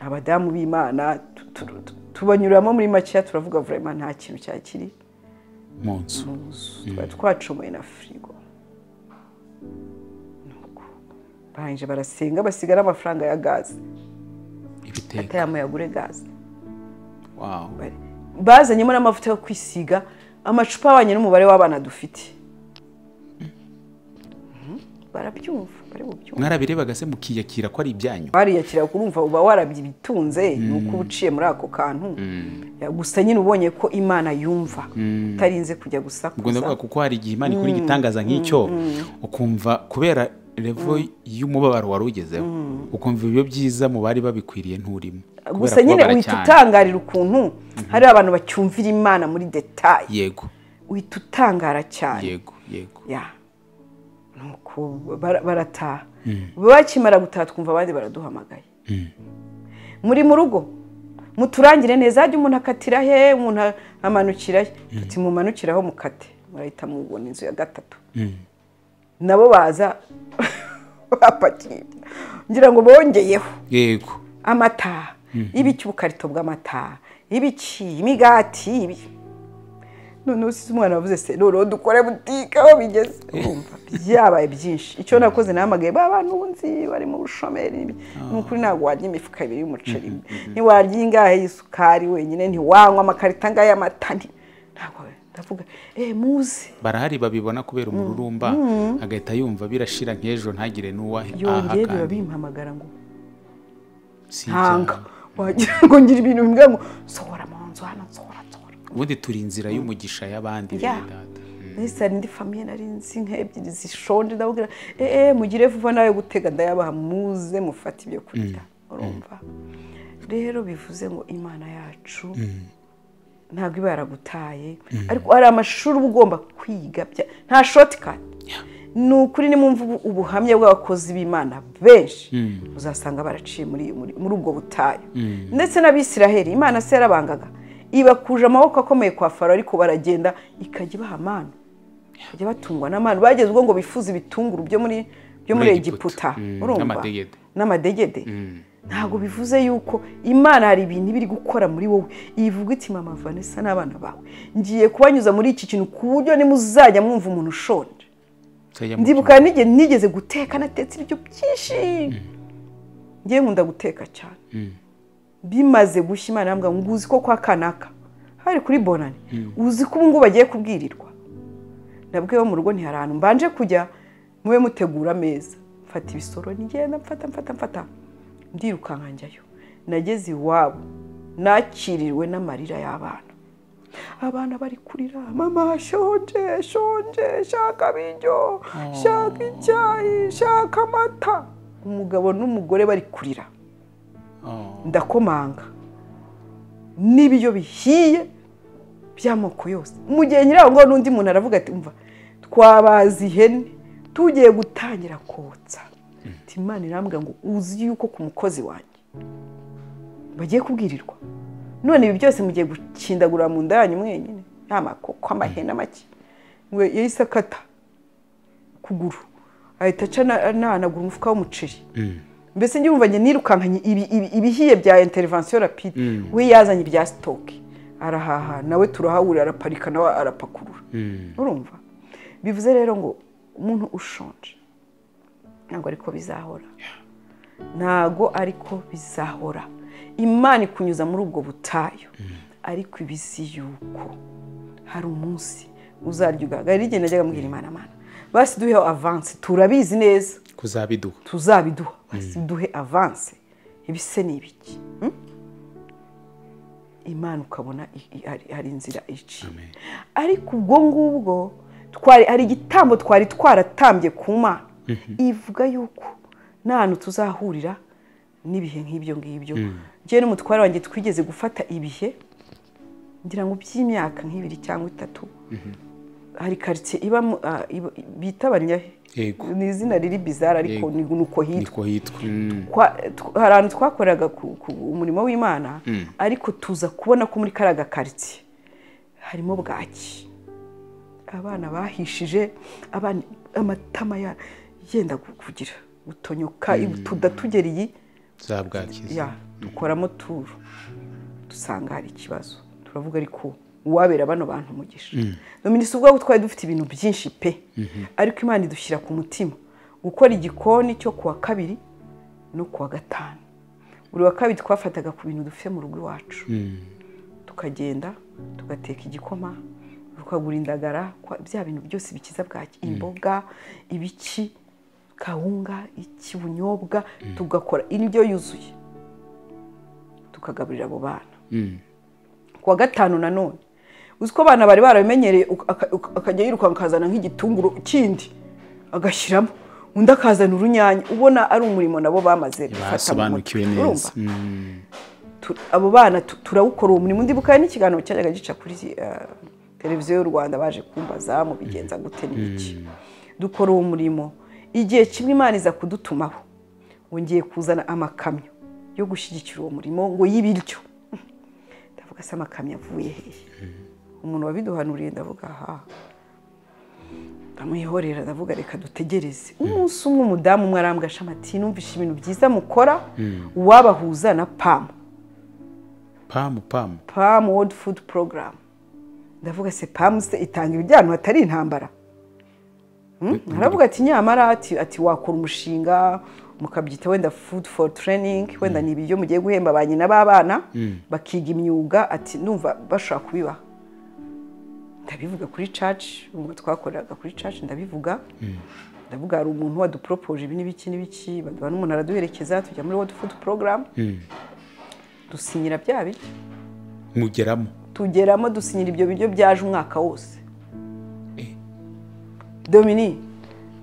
abadamu b'imana tu- tu- tu- tubanyuramo muri makeya turavuga vurema nta kintu cyakiri mu nzu mu nzu twari twacumuye na firigo Nuko barangije barasenga basiga n'amafaranga ya gaze ibiteka atayamo yagure gaze wawu Bari- bazanyemo n'amavuta yo kwisiga amacupa abanye n'umubare w'abana dufite Mhm. barabyumva bari bubyumva mwarabirebaga se mukiyakira ko ari ibyanyu wariyakira kurumva uba warabyibitunze ni uko uba uciye muri ako kantu gusa nyine ubonye ko imana yumva utarinze kujya ubwo ndavuga gusakuza kuko hari igihe imana ikora igitangaza nk'icyo ukumva kubera revo y'umubabaro wari ugezeho ukumva ibyo byiza mu bari babikwiriye nturimo gusa nyine uhita utangarira ukuntu hari abantu bacyumvira imana muri detaye yego uhita utangara cyane yego yego ya nuko bara- barataha bakimara gutaha twumva abandi baraduhamagaye muri mu rugo muturangire neza ajya umuntu akatira he umuntu a- amanukira he tuti mumanukire aho mukate murahita mubona inzu ya gatatu nabo baza bapakiye ngira ngo bongeyeho yego amata ibiki ubukarito bw'amata ibiki imigati ibi noneho si umwana wavuze se noneho dukore butike aho bigeze urumva byabaye byinshi icyo nakoze nahamagaye ba bantu ubu nzi bari mu bushomeri n'ibi- ni ukuri ntabwo warya imifuka ibiri y'umuceri ntiwarya ingahe y'isukari wenyine ntiwanywa amakarita angahe y'amata nti- ntabwo ndavuga eee muze barahari babibona kubera umururumba agahita yumva birashira nk'ejo ntagire n'uwahe yongeye biba bimpamagara ngo si ntanga ibyaha. wagira ngo ngira ibintu bimbwira ngo sohora mu nzu hano sohora sohora ubundi turi inzira y'umugisha y'abandi Ya. bene data. nahise hari indi famiye nari nzi nk'ebyiri zishonje ndababwira eee mugire vuba nawe gutega ndayabaha muze mufate ibyo kurya urumva rero bivuze ngo imana yacu ntabwo iba yaragutaye ariko hari amashuri uba ugomba kwiga bya- nta shotikati ni ukuri nimwumva ubu- ubuhamya bw'abakozi b'imana benshi uzasanga baraciye muri muri- muri ubwo butayu ndetse n'abisiraheli imana se yarabangaga ibakuje amaboko akomeye kwa faro ariko baragenda ikajya ibaha amana bajya batungwa n'amana bageze ubwo ngo bifuze ibitunguru byo muri byo muri Muri egiputa Egiputa. Mm, urumva? n'amadegede. n'amadegede ntabwo bivuze yuko imana hari ibintu iba iri gukora muri wowe ivuga iti mama vanessa n'abana bawe ngiye kubanyuza muri iki kintu ku buryo nimuzajya mwumva umuntu ushonje Nzajya mu- ndibuka nige- nigeze guteka natetse ibiryo byinshi ngewe nkunda guteka cyane bimaze gushya imana irambwira ngo uzi ko kwa kanaka hari kuri bonani uzi ko ubu ngubu bagiye kubwirirwa nabwo iwe mu rugo ntihari ahantu mbanje kujya mube mutegura ameza mfata ibisoro nigenda mfata mfata mfata ndirukanka njyayo nageze iwabo nakiriwe n'amarira y'abana abana bari kurira mama shonje shonje shaka ibiryo shaka icyayi shaka amata umugabo n'umugore bari kurira Oh. ndakomanga n'ibiryo bihiye by'amoko yose mu gihe nyiraho ngo n'undi muntu aravuga ati mva twabaza ihene tugiye gutangira kotsa Ati, imana irambwira ngo uzi yuko ku mukozi wanjye bagiye kubwirirwa none ibi byose mugiye gukindagurira mu nda yanyu mwenyine ya makoko amahene make ngo yahise akata ukuguru ahita aca ananagura umufuka w'umuceri mbese njye wumva njye nirukankanye ibi- ibi- ibihiye bya interivansiyo rapide we yazanye ibya sitoke arahaha nawe turahahurira araparika nawe arapakurura urumva bivuze rero ngo umuntu ushonje ntabwo ariko bizahora ntabwo ariko bizahora imana ikunyuza muri ubwo butayu ariko ibisi yuko hari umunsi uzarya ugahagarara igihe najyaga mubwira imana amana basi duheho avansi turabizi neza kuzabiduha tuzabiduha basi duhe avanse ibise ni ibiki Mm? imana ukabona i- i- hari- hari inzira iciye Amen. ariko ubwo ngubwo twari hari igitambo twari twaratambye ku mana ivuga yuko nta hantu tuzahurira n'ibihe nk'ibyo ngibyo njyewe n'umutware wanjye twigeze gufata ibihe ngira ngo by'imyaka nk'ibiri cyangwa itatu hari karitsiye ibamo ah, iba- bita abanyahe Yego. ni izina riri bizara ariko Yego. ni uko hitwa niko hitwa Mm. Kwa- tw- hari ahantu twakoraga ku- ku- umurimo w'imana ariko tuza kubona ko muri kariya gakaritsiye harimo bwaki abana bahishije abana amatama ya- yenda gu- kugira gutonyoka tudatugereye zabwakiza ya dukoramo turu dusanga hari ikibazo turavuga ariko uwabera bano bantu umugisha dominisi ubwaho twari dufite ibintu byinshi pe ariko imana idushyira ku mutima gukora igikoni cyo kuwa kabiri no kuwa gatanu buri wa kabiri twafataga ku bintu dufite mu rugo iwacu tukagenda tugateka igikoma tukagura indagara kwa- bya bintu byose bikiza bwaki imboga ibiki kawunga iki ubunyobwa tugakora indyo yuzuye tukagaburira abo bana ku wa gatanu nanone uzi ko abana bari barabimenyereye uka- aka- uka- akajya yirukanka akazana nk'igitunguru kindi agashyiramo undi akazana urunyanya ubona ari umurimo nabo bamaze gufata mu mutwe. basobanukiwe neza Urumva? Mm. tu- abo bana tu- turawukora uwo murimo ndibuka hari n'ikiganiro cyajyaga gica kuri eh, televiziyo y'u rwanda baje kumbaza mubigenza gute n'iki dukora uwo murimo igihe kimwe imana iza kudutumaho wongeye kuzana amakamyo yo gushyigikira uwo murimo ngo y'ibiryo ndavuga se amakamyo avuye hehe umuntu wabiduhanuriye ndavuga aha ndamwihorera ndavuga reka dutegereze umunsi umwe umudamu umwe arambwasha amati numvishe ibintu byiza mukora uwabahuza na pamu pamu pamu pam world food program ndavuga se pam se itanga ibijyano hatari intambara Hmm? aravuga ati nyamara ati, ati wakora umushinga mukabyita wenda food for training wenda ni ibiryo mugiye guhemba ba nyina b'abana bakiga imyuga ati ndumva bashobora kubibaha ndabivuga kuri church ubwo twakoreraga kuri church ndabivuga ndavuga hari umuntu wadupropoje ibi n'ibiki n'ibiki baduha n'umuntu araduherekeza tujya muri world food program dusinyira bya biryo mugeramo tugeramo dusinyira ibyo biryo byaje umwaka wose domini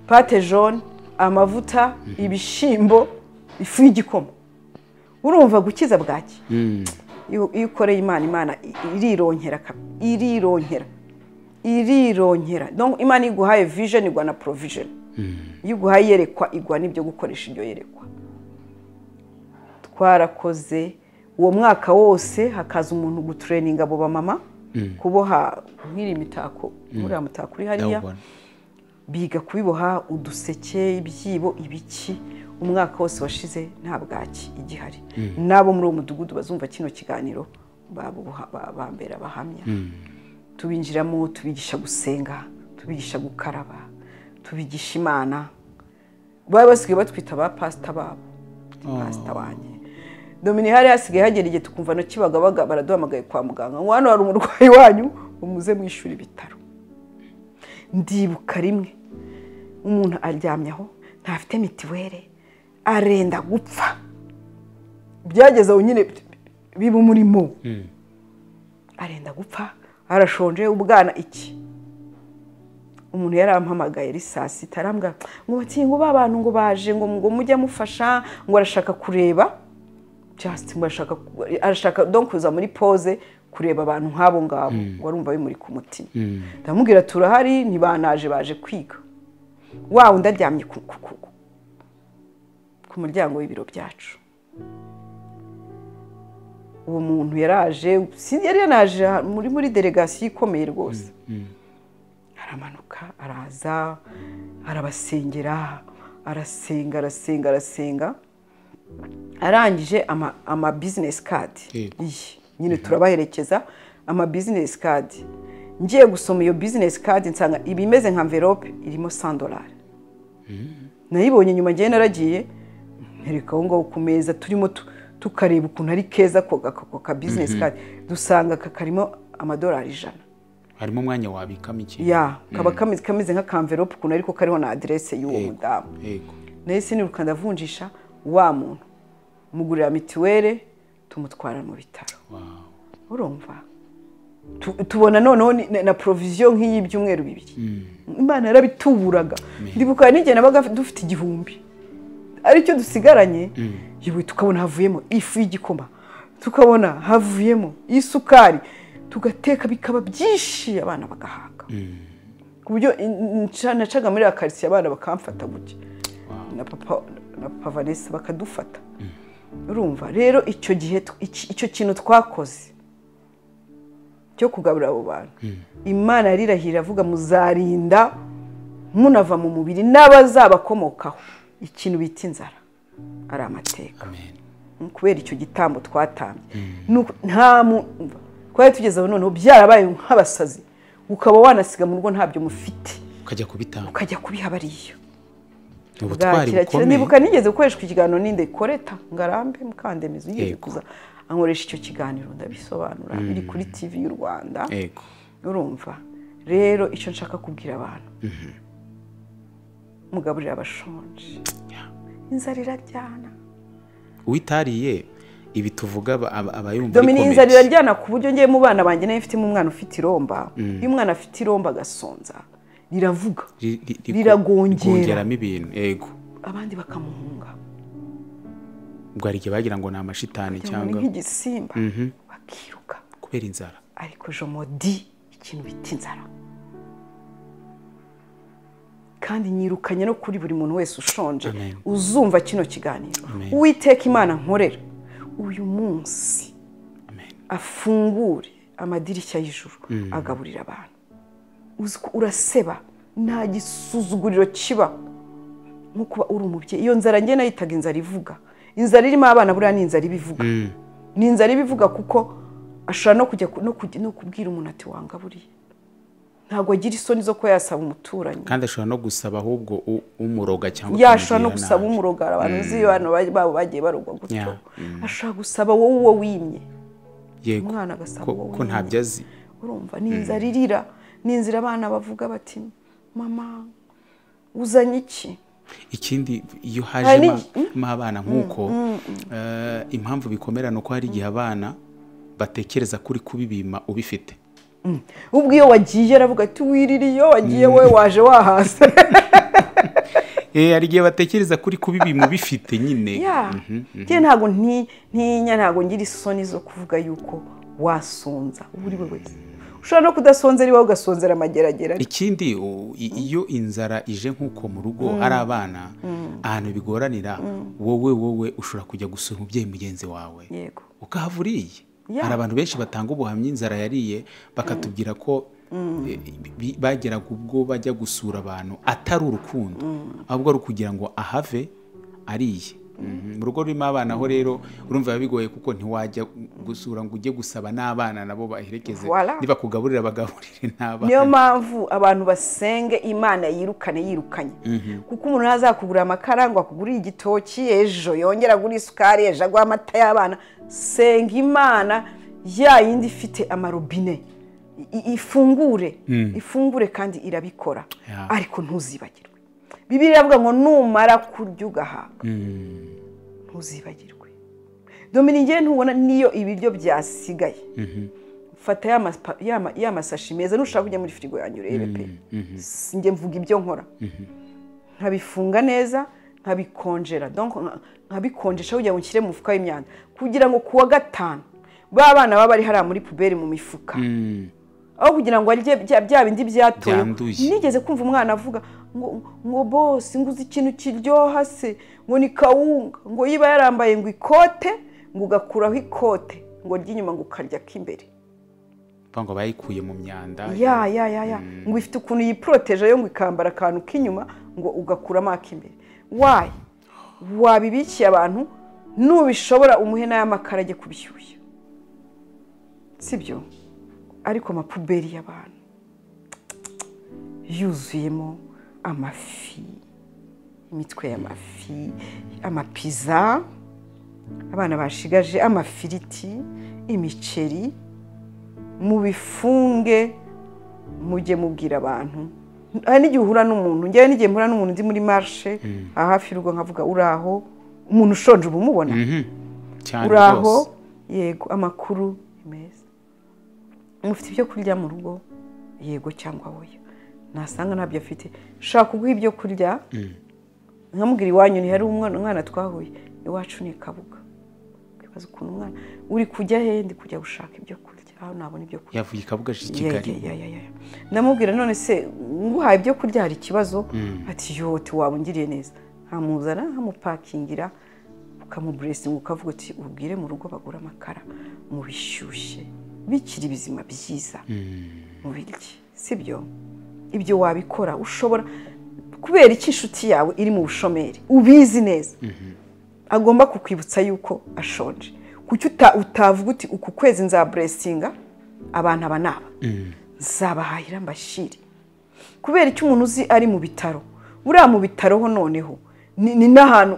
pate jaune amavuta ibishyimbo ifu y'igikoma urumva gukiza bwaki iyo iyo ukoreye imana imana i- irironkera kap- irironkera irironkera Donc, imana iyo iguhaye vision igwa na provision iyo iguhaye iyerekwa igwa n'ibyo gukoresha ibyo yerekwa twarakoze uwo mwaka wose hakaza umuntu gutureninga abo bamama kuboha nk'iri mitako uriya mutako uri hariya ndawubona biga kubiboha uduseke ibyibo ibiki umwaka wose washize nta bwaki igihari n'abo muri uwo mudugudu bazumva kino kiganiro babuha- ba- bambera bahamya tubinjiramo tubigisha gusenga tubigisha gukaraba tubigisha imana baba basigaye batwita ba pasita babo pasita wanjye domini hari hasigaye hagera igihe tukumva ntakibagabaga baraduhamagaye kwa muganga ngo hano hari umurwayi wanyu umuze mwishyura ibitaro ndibuka rimwe umuntu aryamye aho ntafite mitiwere arenda gupfa byageze aho nyine biba umurimo arenda gupfa arashonje ubwana iki umuntu yarampamagaye ari saa sita arambwira ngo bati ngo ba bantu ngo baje ngo ngo mujye amufasha ngo arashaka kureba just ngo arashaka arashaka don kuza muri pose kureba abantu nk'abo ngabo warumva bimuri ku mutima ndamubwira turahari ntibanaje baje kwiga wa undi aryamye ku ku- ku- ku muryango w'ibiro byacu uwo muntu yaraje si- yari yanaje muri muri delegasiyo ikomeye rwose aramanuka araza arabasengera arasenga arasenga arasenga arangije ama- ama bizinesi kadi Yego. iyi nyine turabaherekeza ama bizinesi kadi ngiye gusoma iyo bizinesi kadi nsanga iba imeze nka mverope irimo sandorari nayibonye nyuma ngewe naragiye mpereka aho ngaho ku meza turimo tu- tukareba ukuntu ari keza ako ako ka bizinesi kadi dusanga aka karimo amadolari ijana harimo umwanya wabikamo iki ya kaba kameze kameze nk'akamverope ukuntu ariko kariho na aderese y'uwo Yego. mudamu yego nahise niruka ndavunjisha wa muntu mugurira mituweli tumutwara mu bitaro Wow. urumva Tu- tubona noneho ni- na- na poroviziyo nk'iyi byumweru bibiri imana yarabituburaga ndibuka n'igihe nabaga mfi- dufite igihumbi aricyo dusigaranye yewe tukabona havuyemo ifu y'igikoma tukabona havuyemo isukari tugateka bikaba byinshi abana bagahaga ku buryo in- nca- nacaga muri ya karitsiye abana bakamfata gutya na papa na papa vanessa bakadufata urumva rero icyo gihe tw- iki- icyo kintu twakoze cyo kugaburira abo bantu imana yarirahira avuga muzarinda munava mu mubiri n'abazabakomokaho ikintu bita inzara ari amateka Amen. Mm, kubera icyo gitambo twatambye Nuko nta mu twari tugeze aho noneho byarabaye nk'abasazi ukaba wanasiga mu rugo ntabyo mufite ukajya kubitanga ukajya kubiha bariya ni ubutwari bwakira- kira- bukomeye nibuka nigeze gukoreshwa ikiganiro ninde koreta ngarambe mukandemizi yigeze Yego. kuza ankoresha icyo kiganiro ndabisobanura biri kuri tv y'u rwanda yego urumva rero icyo nshaka kubwira abantu mugaburira abashonje inzara iraryana uwitariye ibi tuvuga aba- aba aba yumva ari domini inzara comedy. iraryana ku buryo ngiye mu bana banjye nayo mfitemo umwana ufite iromba iyo umwana afite iromba agasonza riravuga Ri- ri- ri- Riragongera. rikongeramo ibintu yego abandi bakamuhunga ubwo hari igihe bagira ngo ni amashitani kugira ngo ni cyangwa nk'igisimba bakiruka kubera inzara ariko jomodi ikintu bita inzara kandi nyirukanye no kuri buri muntu wese ushonje Amen. uzumva kino kiganiro Amen. uwiteka imana nkorera uyu munsi Amen. afungure amadirishya y'ijuru agaburira abantu Uzi ko uraseba nta gisuzuguriro kiba nko kuba uri umubyeyi iyo nzara njye nayitaga inzara ivuga inzara irimo abana buriya ni inzara ibivuga ni inzara ibivuga kuko ashobora no kujya ku- no kujya- no kubwira umuntu ati wanga buriya ntabwo agira isoni zo kuba yasaba umuturanyi kandi ashobora no gusaba ahubwo u- umuroga cyangwa yashobora no ukamugirira gusaba nabi. umurogara abantu uzi abantu ba- babo bagiye barogwa gutyo Yeah. ashobora gusaba wowe uwo wimye yego umwana agasaba ko, uwo ko wimye ntabyo azi urumva ni inzara irira ni inzira abana bavuga bati mama uzanye iki ikindi iyo Hari hajemo n'iki- abana nk'uko eh, impamvu bikomera ni uko hari igihe abana batekereza ko uri kubibima ubifite ubwo iyo wagiye aravuga ati wirira iyo wagiye wowe waje wahaze Eh, hari igihe batekereza ko uri kubibima ubifite nyine ya Mhm. njye ntabwo nti- ntinya ntabwo ngira isoni zo kuvuga yuko wasonza uwo uri we wese ushobora no kudasonzera iwawe ugasonzera amageragere ikindi u- i- iyo inzara ije nk'uko mu rugo hari abana ahantu bigoranira wowe wowe ushobora kujya gusura umubyeyi mugenzi wawe yego ukahava uriye Ya. hari abantu benshi batanga ubuhamya inzara yariye bakatubwira ko eh, bi- bageraga ubwo bajya gusura abantu atari urukundo ahubwo ari ukugira ngo ahave ariye Mhm. mu rugo rurimo abana ho rero urumva biba bigoye kuko ntiwajya gusura ngo ujye gusaba n'abana nabo baherekeze Voilà. nibakugaburira bagaburire n'abana niyo mpamvu abantu basenge imana yirukane yirukanye kuko umuntu ntazakugurira amakara ngo akugurire igitoki ejo yongera agura isukari ejo aguha amata y'abana senga imana ya yindi ifite amarobine i- i- ifungure ifungure kandi irabikora Ya. ariko ntuzibagirwe bibiri iravuga ngo numara kurya ugahaga ntuzibagirwe domini ngewe ntubona niyo ibiryo byasigaye fata ya mapa- ya ma- ya masashi meza nushaka kujya muri firigo yanjye urebe pe Si- njye mvuga ibyo nkora nkabifunga neza nkabikonjera donc nka- nkabikonjesha kugira ngo nshyire mu mufuka w'imyanda kugira ngo ku wa gatanu ba bana baba bari hariya muri puberi mu mifuka aho kugira ngo arye bya bya bindi byatoye Byanduye. nigeze kumva umwana avuga ngo ngo bose nguze ikintu kiryoha se ngo ni kawunga ngo yiba yarambaye ngo ikote ngo ugakuraho ikote ngo ry'inyuma ngo ukarya k'imbere mvuga ngo bayikuye mu myanda ya ya ya ya ngo ifite ukuntu yiporoteje yo ngo ikambara akantu k'inyuma ngo ugakuramo ak'imbere wayi wabibikiye abantu nubishobora umuhe n'ay'amakara ajye kubishyushya sibyo ariko amapuberi y'abantu yuzuyemo amafi imitwe y'amafi amapiza abana bashigaje amafiriti imiceri mubifunge mujye mubwira abantu hari n'igihe uhura n'umuntu njyewe n'igihe mpura n'umuntu ndi muri marishe aha hafi y'urugo nkavuga uraho umuntu ushonje uba umubona Mhm. cyane uraho rwose yego amakuru ni meza mufite ibyo kurya mu rugo yego cyangwa oya nasanga ntabyo afite shaka kuguha ibyo kurya nkamubwira iwanyu ntihari umwana umwana twahuye iwacu ni kabuga ukibaza ukuntu umwana uri kujya he ndi kujya gushaka ibyo kurya aho nabona ibyo kurya yavuye ikabuga aje i Ya, kigali ya, ya, ya, ya. ndamubwira none se nguhaye ibyo kurya hari ikibazo ati yote waba ungiriye neza nkamuzana nkamupakingira ukamuburesinga ukavuga uti ubwire mu rugo bagura amakara mubishyushye bikiri ibizima byiza mu biryi sibyo ibyo wabikora ushobora kubera iki inshuti yawe iri mu bushomeri ubizi neza agomba kukwibutsa yuko ashonje kuki uta- utavuga uti uku kwezi nzaburesinga abantu aba naba nzabahahira mbashyire kubera icyo umuntu uzi ari mu bitaro buriya mu bitaro ho noneho ni ni n'ahantu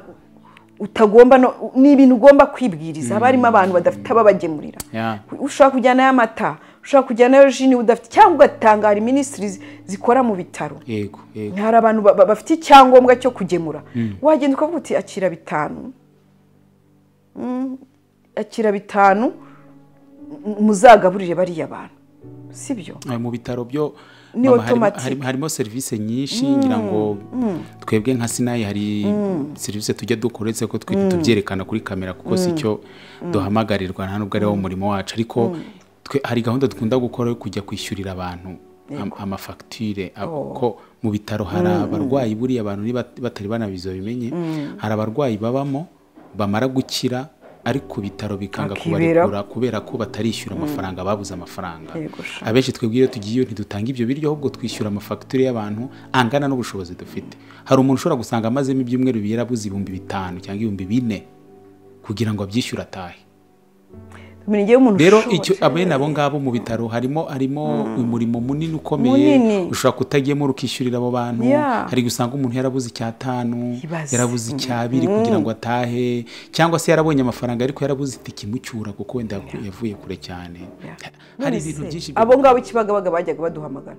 utagomba no- ni ibintu ugomba kwibwiriza haba harimo abantu badafite ababagemurira Ya. ushobora kujyanayo amata ushobora kujyanayo ji niba udafite cyangwa ugatangara minisitiri zikora mu bitaro yego yego hari abantu ba- ba- bafite icyangombwa cyo kugemura wagenda ukavuga uti akira bitanu Mm, akira bitanu m- muzagaburire bariya bantu si byo Ay, mu bitaro byo Ni mama, harimo- automatic. harimo- harimo serivisi nyinshi ngira ngo twebwe nka sinayi hari serivisi tujya dukora uretse ko twe tubyerekana kuri kamera kuko si cyo duhamagarirwa nta nubwo ari wo murimo wacu ariko twe hari gahunda dukunda gukora yo kujya kwishyurira abantu am- amafagitire ab- ko mu bitaro hari abarwayi buriya abantu niba batari banabizi babimenye hari abarwayi babamo bamara gukira ariko ku bitaro bikanga Bakiberaho. kubarekura kubera ko batarishyura amafaranga babuze amafaranga Yego sha. abenshi twebwe iyo tugiyeyo ntidutanga ibyo biryo ahubwo twishyura amafagitire y'abantu angana n'ubushobozi dufite hari umuntu ushobora gusanga amazemo ibyumweru yarabuze ibihumbi bitanu cyangwa ibihumbi bine kugira ngo abyishyure atahe kumenya igihe umuntu rero ushoboye. icyo abene abo ngabo mu bitaro harimo harimo umurimo munini ukomeye Munini. ushobora kutagemura ukishyurira abo bantu Yeah. hari gusanga umuntu yarabuze icyatanu Ibaze. yarabuze icyabiri kugira ngo atahe cyangwa se yarabonye amafaranga ariko yarabuze itike imucyura kuko wenda yaku- yavuye kure cyane hari None ibintu se, byinshi byo- abo ngabo ikibagabaga bajyaga baduhamagara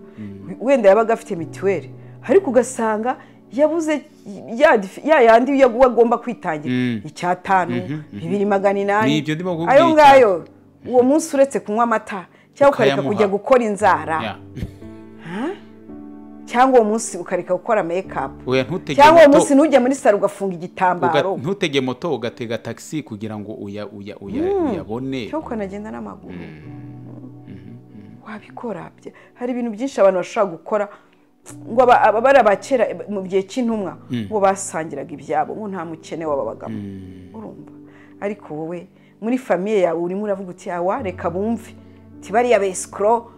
wenda yabaga afite mituweli ariko ugasanga yabuze ya difi- ya yandi yo agomba kwitangira icyatanu bibiri magana Ni inani ibyo ndimo kukubwira ayo ngayo uwo munsi uretse kunywa amata cyangwa ukareka Ukayamuha. kujya gukora inzara Yeah. cyangwa uwo munsi ukareka gukora mekapu Oya, ntutege cyangwa uwo moto. munsi ntujya muri saro ugafunga Uga- igitambaro ntutege moto ugatega taxi kugira ngo uya uya uya uyabone cyangwa ukanagenda n'amaguru wabikora Bya- hari ibintu byinshi abantu bashobora gukora ngo aba- aba bari abakera mu gihe cy'intumwa ngo basangiraga ibyabo ngo nta mukene waba bagamo urumva ariko wowe muri famiye yawe urimo uravuga uti awa reka bumve ti bariya besikoro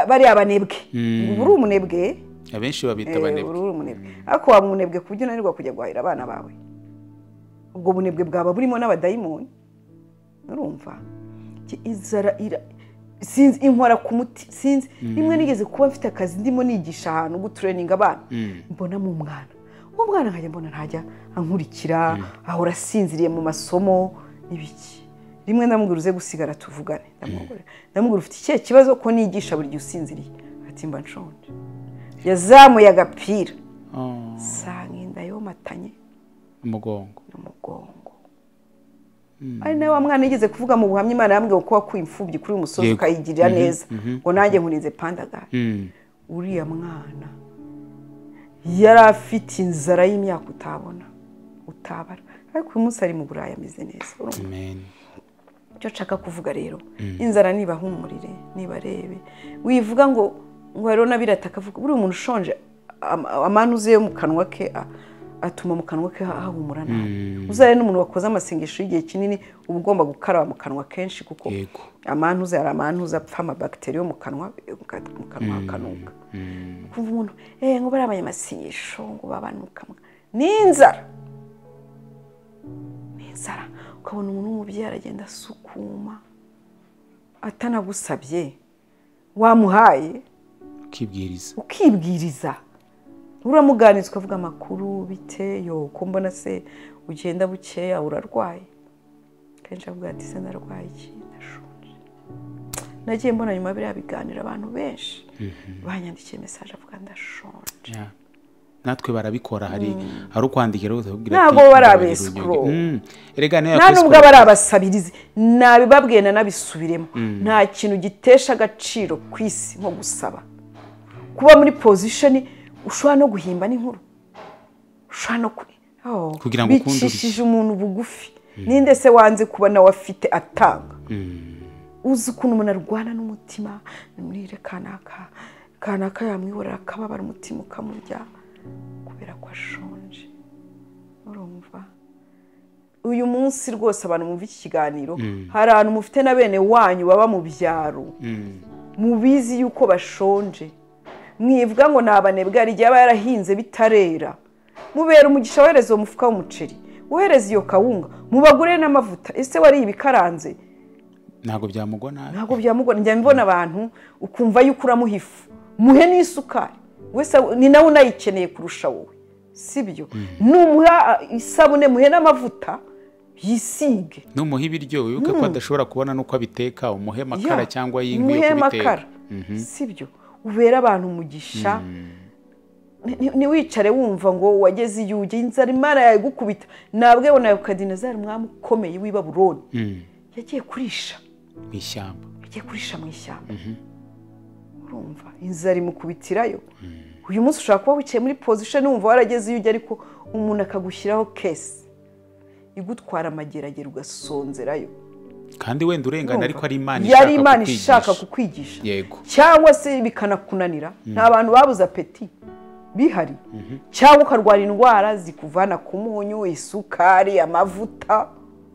bariya banebwe ubu uri umunebwe abenshi babita Eh, abanebwe uri umunebwe ariko waba umunebwe ku buryo unanirwa kujya guhahira abana bawe ubwo bunebwe bwaba burimo n'abadayimoni urumva Ki- inzara ira sinzi inkora ku muti sinzi rimwe nigeze kuba mfite akazi ndimo nigisha ahantu gutureninga abana mbona mu mwana uwo mwana nkajya mbona ntajya ankurikira ahora asinziriye mu masomo n'ibiki rimwe ndamubwira uze gusigara tuvugane ndamubwira ndamubwira ufite ikihe kibazo ko nigisha buri gihe usinziriye ati mba nshonje yazamuye agapira Oh, nsanga inda yomatanye umugongo n'umugongo ari nawe wa mwana yigeze kuvuga mu buhamya imana yambwiye ko wakuye imfubyi kuri uyu musozi Yego. ukayigirira neza ngo nanjye nkurinze pandagara Mm. uriya mwana yari afite inzara y'imyaka utabona utabara ariko uyu munsi ari mu burayi ameze neza urumva? Amen. icyo nshaka kuvuga rero inzara nibahumurire nibarebe wivuga ngo ngo rero nabirata akavuga buriya umuntu ushonje ama- amanuze yo mu kanwa ke a- atuma mu kanwa ke ha- hahumura nabi uzare n'umuntu wakoze amasengesho y'igihe kinini uba ugomba gukaraba mu kanwa kenshi kuko Yego. amanuze hari amanuze apfa amabakiteri yo mu kanwa mu kanwa hakanuka kumva umuntu eh ngo bariya abanyamasengesho ngo babanuka ni inzara inzara ukabona umuntu w'umubyeyi aragenda asukuma atanagusabye wamuhaye ukibwiriza ukibwiriza uramuganiriza ukavuga amakuru bite yo ko mbona se ugenda bukeya urarwaye kenshi avuga ati se ndarwaye iki ndashonje nagiye mbona nyuma ya biriya biganiro abantu benshi banyandikiye mesaje avuga ndashonje Yeah. natwe barabikora hari hari ukwandikira wese akubwira Ntabwo ati, bari mbabarira abesikuru. unyonge. Mm. erega niyo nta nubwo yakwisikurura. aba ari abasabirizi nabibabwiye nanabisubiremo nta kintu gitesha agaciro ku isi nko gusaba kuba muri pozishoni ushobora no guhimba n'inkuru ushobora no ku- Oh, Kugira ngo ukunde urushyi. bicishije umuntu bugufi ninde se wanze kuba nawe afite atanga uzi ukuntu umuntu arwana n'umutima nimurire kanaka kanaka yamwihorera akababara umutima ukamurya kubera ko ashonje urumva uyu munsi rwose abantu bumva iki kiganiro hari abantu mufite na bene wanyu baba mu byaro mubizi yuko bashonje mwivuga ngo ni abanebwe hari igihe aba yarahinze bitarera mubera umugisha wohereza uwo mufuka w'umuceri wohereza iyo kawunga mubagurire n'amavuta ese wariye ibikaranze ntabwo byamugwa nabi ntabwo byamugora njya mbona abantu ukumva yuko uramuha ifu muhe n'isukari wese ni nawe unayikeneye kurusha wowe si byo numuha isabune muhe n'amavuta yisige numuha ibiryo wibuke ko adashobora kubona n'uko abiteka umuhe amakara Ya, cyangwa y'inkwi yo muhe kubiteka amakara si byo ubera abantu umugisha Ni- ntiwicare wumva ngo wageze iyo ujya inzara imana yayigukubita nabwe nawe ukadinezari umwami ukomeye w'i baburoni Mm. yagiye kurisha mu ishyamba yagiye kurisha mu ishyamba urumva inzara imukubitirayo uyu munsi ushobora kuba wicaye muri pozishoni wumva warageze iyo ujya ariko umuntu akagushyiraho kesi igutwara amageragere ugasonzerayo kandi wenda urengana ariko ari imana yari ishaka imana kukwigisha. ishaka kukwigisha Yego. cyangwa se bikanakunanira ni abantu babuze apeti bihari cyangwa ukarwara indwara zikuvana ku munyu isukari amavuta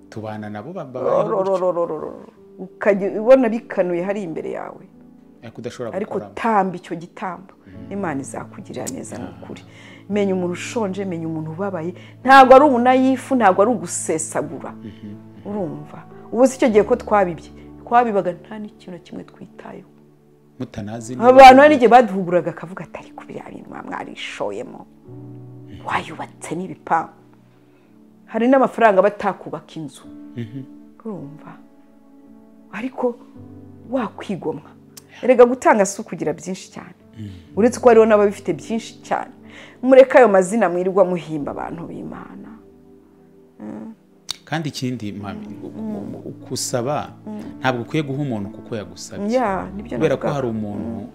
tubana nabo babayeho rororororororo. ukajya ubona bikanuye hari imbere yawe ariko udashobora ariko gukoramo tamba icyo gitambo imana izakugirira neza ni ukuri menya umuntu ushonje menya umuntu ubabaye ntabwo ari umunayifu ntabwo ari ugusesagura urumva ubu si icyo gihe ko twabibye twabibaga nta n'ikintu na kimwe twitayeho mutanazi niba- abantu hari n'igihe baduhuguraga akavuga atari ku biriya bintu muba mwarishoyemo wayubatse n'ibipangu hari n'amafaranga batakubaka inzu urumva ariko wakwigomwa erega gutanga si ukugira byinshi cyane uretse ko hariho n'ababifite byinshi cyane mureke ayo mazina mwirirwa muhimba abantu b'imana kandi ikindi mami gusaba ntabwo ukwiye guha umuntu kuko yagusabye ya nibyo kubera ko navuga. hari umuntu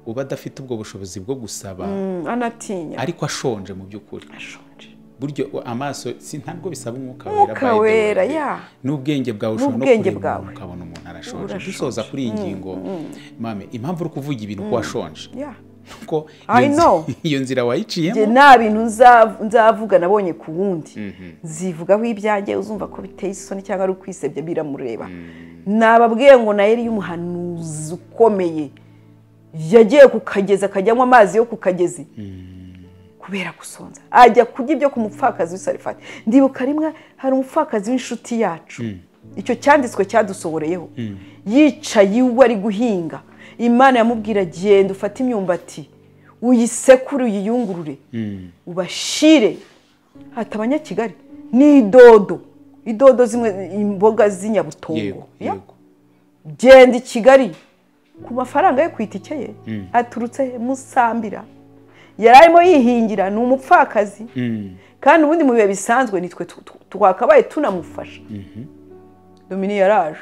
uba adafite ubwo bushobozi bwo gusaba Mm, anatinya ariko ashonje mu by'ukuri ashonje buryo amaso si ntabwo bisaba umwuka Umwuka by the way. wera, yeah. n'ubwenge bwawe ushobora no N'ubwenge kureba bwawe. umuntu ukabona umuntu arashonje Urashonje. dusoza kuri iyi ngingo mame impamvu uri kuvuga ibintu ko washonje ya kuko I iyo nzi- know. iyo nzira njye wayiciyemo nta bintu nza- nzavuga nabonye ku wundi nzivugaho ibyanjye uzumva ko biteye isoni cyangwa ari ukwisebya biramureba nababwiye ngo na yari y'umuhanuzi ukomeye yagiye ku kagezi akajyamo amazi yo ku kagezi kubera gusonza ajya kurya ibyo ku mupfakazi w'isarifati ndibuka rimwe hari umupfakazi w'inshuti yacu icyo cyanditswe cyadusohoreyeho yicaye iwe ari guhinga imana yamubwira genda ufate imyumbati uyisekure uyiyungurure ubashire hata abanyakigali ni idodo idodo zimwe imboga z'inyabutongo yego Ya yego genda i kigali ku mafaranga yo ku itike ye aturutse he? musambira yari arimo yihingira ni umupfakazi kandi ubundi mu bihe bisanzwe nitwe tu- tu- twakabaye tunamufasha domini yaraje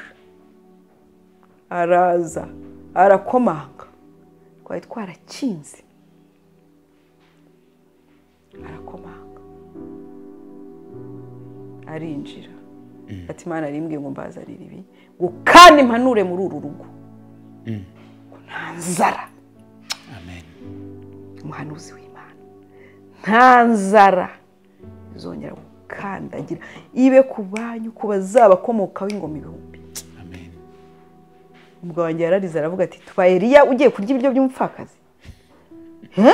araza arakomanga twari twarakinze arakomanga arinjira ati imana rimbwiye ngo mbazanire ibi ngo kandi mpanure muri uru rugo ngo nta nzara amen umuhanuzi w'imana nta nzara izongera gukandagira ibe ku banyu ku bazabakomokaho ingoma ibihumbi amen umugabo wanjye yararize aravuga ati tuba eriya ugiye kurya ibiryo by'umupfakazi Hä?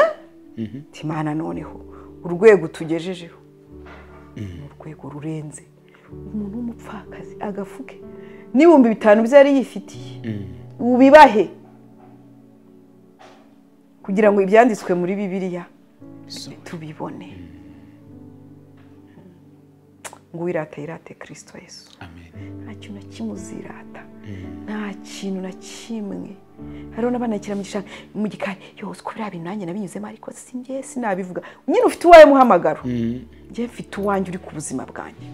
Ati, imana noneho urwego tugejejeho ni urwego rurenze umuntu w'umupfakazi agafuke n'ibihumbi bitanu bye yari yifitiye ubibahe kugira ngo ibyanditswe muri bibiliya tubibone ngo wirata yirate kirisito yesu amen nta kintu na kimwe uzirata nta kintu na kimwe hariho n'abanakira mu gishanga mu gikari yose uko biriya bintu nanjye nabinyuzemo ariko si njye sinabivuga nyine ufite uwawe muhamagaro njye mfite uwanjye uri ku buzima bwanjye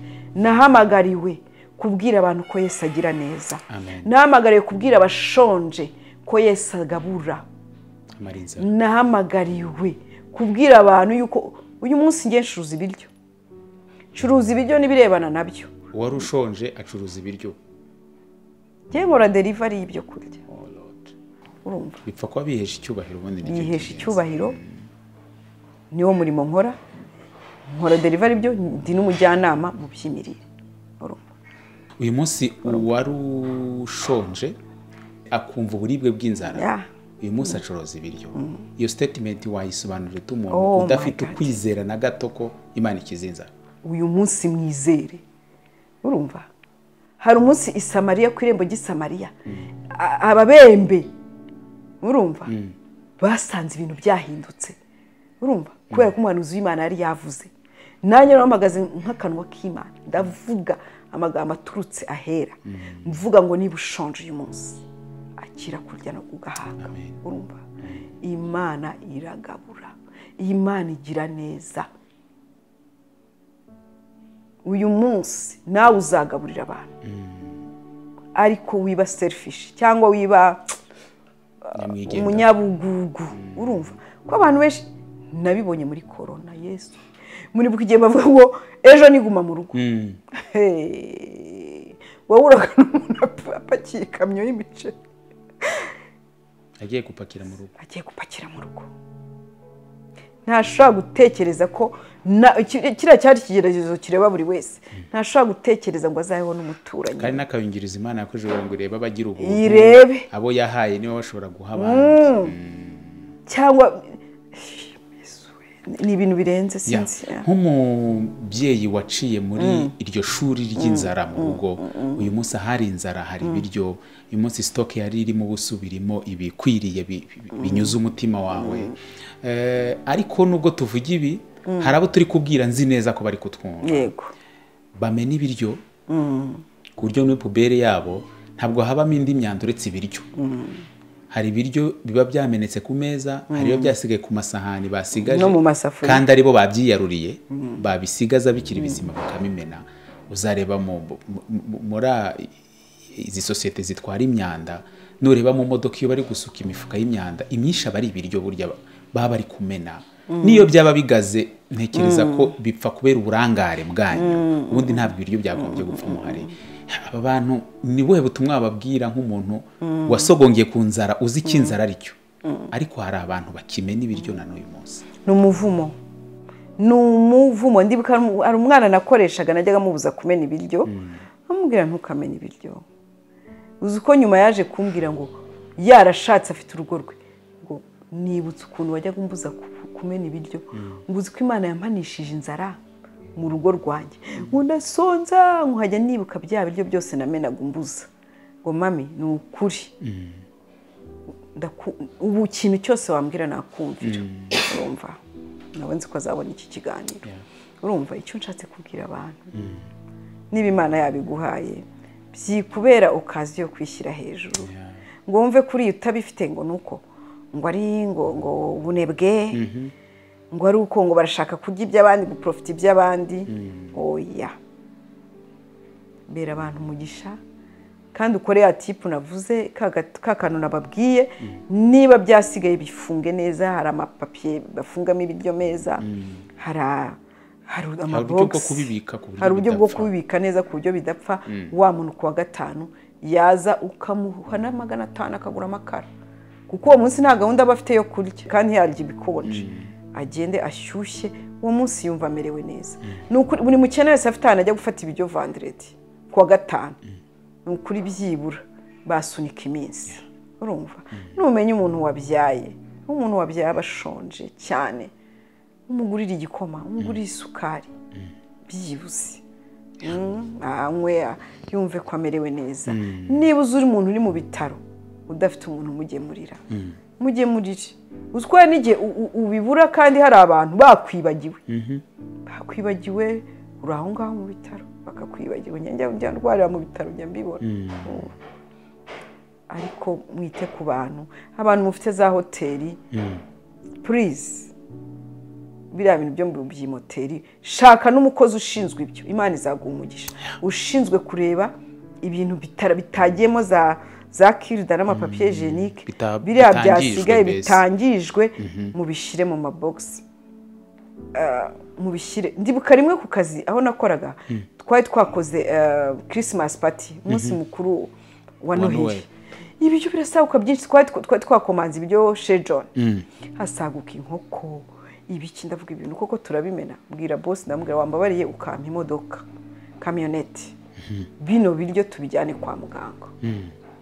nahamagariwe kubwira abantu ko yesu agira neza Amen. nahamagariwe kubwira abashonje ko yesu agabura amara inzara nahamagariwe kubwira abantu yuko uyu munsi njye ncuruza ibiryo ncuruza ibiryo n'ibirebana nabyo uwari ushonje acuruza ibiryo njye nkora derivari y'ibyo kurya Oh Lord. urumva bipfa kuba bihesha icyubahiro ubundi nicyo yihesha cy'ingenzi. icyubahiro niwo murimo nkora nkora derivari ibyo ndi n'umujyanama mu by'imirire urumva uyu munsi uwari ushonje akumva uburibwe bw'inzara Yeah. uyu munsi acuruza ibiryo iyo statement wayisobanurira ute umuntu Oh my udafite God. ukwizera na gato ko imana ikiza inzara uyu munsi mwizere urumva hari umunsi isamariya ku irembo ry'isamariya A- ababembe urumva basanze ibintu byahindutse urumva kubera ko umuhanuzi w'imana yari yavuze nanjye nahamagaze nk'akanwa k'imana ndavuga amagambo aturutse ahera mvuga ngo niba ushonje uyu munsi akira kurya no kugahaga urumva imana iragabura imana igira neza uyu munsi nawe uzagaburira abantu ariko wiba serifishi cyangwa wiba nyamwigendaho. umunyabugugu urumva ko abantu benshi nabibonye muri korona yesu muri bukigeye bavuga ngo ejo niguma mu rugo Mm. Hey, wowe uragana umuntu ap- apakiye ikamyo y'imiceri agiye gupakira mu rugo agiye gupakira mu rugo ntashobora gutekereza ko na- ki- kiriya cyari ikigeragezo kireba buri wese ntashobora gutekereza ngo azabeho n'umuturanyi kandi n'akayungirizo imana yakoresheje kugira ngo irebe abagira ubuntu Irebe. abo yahaye niba bashobora guha abantu cyangwa ni ibintu birenze Ya, sinzi nk'umubyeyi waciye muri iryo shuri ry'inzara mu rugo uyu munsi ahari inzara hari ibiryo uyu munsi sitoke yari irimo ubusa birimo ibikwiriye bi- bi- binyuze umutima wawe Eh, ariko nubwo tuvuga ibi hari abo turi kubwira nzi neza ko bari kutwumva yego bamena ibiryo ku buryo muri pubere yabo ntabwo habamo indi myanda uretse ibiryo hari ibiryo biba byamenetse ku meza hari ibiba byasigaye ku masahani basigaje No mu masafuriya. kandi aribo babyiyaruriye babisigaza bikiri bizima bakabimena uzareba mu- mu- mu- muri a- izi sosiyete zitwara imyanda nureba mu modoka iyo bari gusuka imifuka y'imyanda imyinshi aba ari ibiryo burya ba- baba bari kumena n'iyo byaba bigaze ntekereza ko bipfa kubera uburangare bwanyu ubundi ntabwo ibiryo byagombye gupfa muhari aba bantu ni buhe butumwa bababwira nk'umuntu wasogongeye ku nzara uzi icyo inzara ari cyo ariko hari abantu bakimena ibiryo na n'uyu munsi ni umuvumo ni umuvumo ndibuka hari umwana nakoreshaga najyaga amubuza kumena ibiryo amubwira ntukamena ibiryo uzi uko nyuma yaje kumbwira ngo yarashatse afite urugo rwe ngo nibutse ukuntu wajyaga umbuza ku- kumena ibiryo ngo uzi ko imana yampanishije inzara mu rugo rwanjye ngo ndasonza nkajya nibuka bya biryo byose namenaga umbuza ngo mami ni ukuri ndaku- ubu ikintu cyose wambwira nakumvira urumva nawe nzi ko azabona iki kiganiro urumva icyo nshatse kubwira abantu niba imana yabiguhaye byikubera okazi yo kwishyira hejuru ngo wumve kuri iyo utabifite ngo ni uko ngo ari ngo ngo ubunebwe ngo ari uko ngo barashaka kurya iby'abandi guporofita iby'abandi oya bera abantu umugisha kandi ukore ya tipu navuze ka gat- ka kantu nababwiye niba byasigaye bifunge neza hari amapapiye bafungamo ibiryo meza hari a- hari hari uburyo bwo amabogisi kubibika ku buryo hari uburyo bwo bidapfa. kubibika neza ku buryo bidapfa wa muntu ku wa gatanu yaza ukamuha na magana atanu akagura amakara kuko uwo munsi nta gahunda aba afite yo kurya kandi yarya ibikonje agende ashyushye uwo munsi yumva amerewe neza Ni ukuri- buri mukene wese afite ahantu ajya gufata ibiryo vanderedi ku wa gatanu ni ukuri byibura basunika iminsi urumva numenya umuntu wabyaye umuntu wabyaye aba ashonje cyane umugurira igikoma umugurira isukari byibuze Mm, anywe yumve ko amerewe neza niba uzi uri umuntu uri mu bitaro udafite umuntu umugemurira mugemurire uzi ko hari n'igihe u- u- ubibura kandi hari abantu bakwibagiwe bakwibagiwe uri aho ngaho mu bitaro bakakwibagiwe njya njya ndwarira mu bitaro njya mbibona Mm. ariko mwite ku bantu abantu mufite za hoteli purize biriya bintu byo mu by'imoteri shaka n'umukozi ushinzwe ibyo imana izaguha umugisha ushinzwe kureba ibintu bitara- bitagiyemo za za kirida n'amapapiye jenike Bita- biriya bitangijwe byasigaye mbese. bitangijwe mubishyire mu mabogisi mubishyire ndibuka rimwe ku kazi aho nakoraga twari twakoze kirisimasi pati umunsi mukuru wa Wa noheli Noheli. ibiryo birasaguka byinshi twari twa- twari twakomanze ibiryo shejoni hasaguka inkoko ibiki ndavuga ibintu koko turabimena bwira bosi ndamubwira wambabariye ukampa imodoka kamyoneti bino biryo tubijyane kwa muganga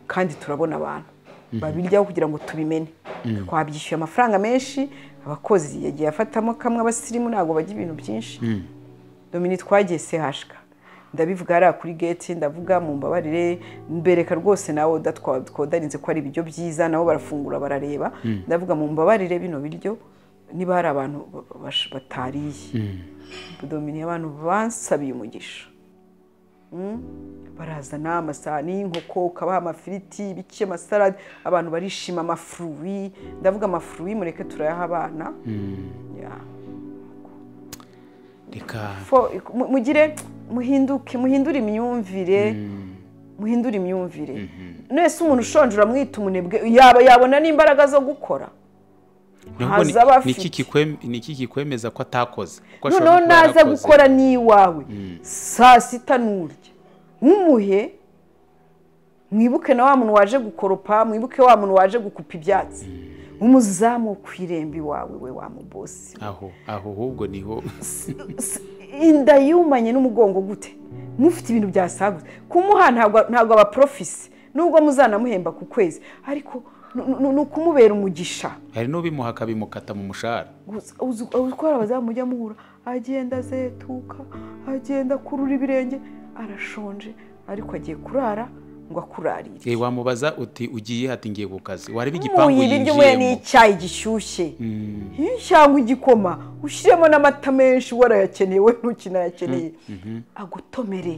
kandi turabona abantu babiryaho kugira ngo tubimene twabyishyuye amafaranga menshi abakozi yagiye afatamo kamwe abasirimu ntabwo bajya ibintu byinshi domini twagiye sehashika ndabivuga hariya kuri geti ndavuga mu mbabarire mbereka rwose nawe udatwa- twodarinze ko ari ibiryo byiza nabo barafungura barareba ndavuga mu mbabarire bino biryo niba hari abantu ba- bash- batariye domini abantu bansabiye umugisha Mm. barazana amasahani y'inkoko ukabaha amafiriti ibice amasarade abantu barishima amafuruwi ndavuga amafuruwi mureke turayaha abana Yeah. reka Fo- mu- mugire muhinduke muhindure imyumvire muhindure imyumvire mwese umuntu ushonje uramwita umunebwe yaba yabona n'imbaraga zo gukora Nubwo ni- ntaza aba ni afite. iki kikwem- ni iki kikwemeza ko atakoze Ko ashobora noneho kuba naza yarakoze. gukora n'iwawe saa sita n'urya nk'umuhe mwibuke na wa muntu waje gukoropa mwibuke wa muntu waje gukupa ibyatsi umuzamu wo ku irembo iwawe we wa mubosi aho aho ahubwo niho S- inda yumanye n'umugongo gute mufite ibintu byasagutse kumuha ntabwo ntabwo abaporofisi nubwo muzanamuhemba ku kwezi ariko ni- ni ni ukumubera umugisha hari n'ubimuha akabimukata mu mushahara Gusa uzi uzi ko hari abazamu mujya muhura agenda azetuka agenda akurura ibirenge arashonje ariko agiye kurara ngo akurarire Eh, wamubaza uti ugiye ati ngiye ku kazi wareba igipangu muyi ibiryo muye yinjiyemo n'icyayi gishyushye cyangwa igikoma ushyiremo n'amata menshi warayakeneye we ntukinayakeneye agutomere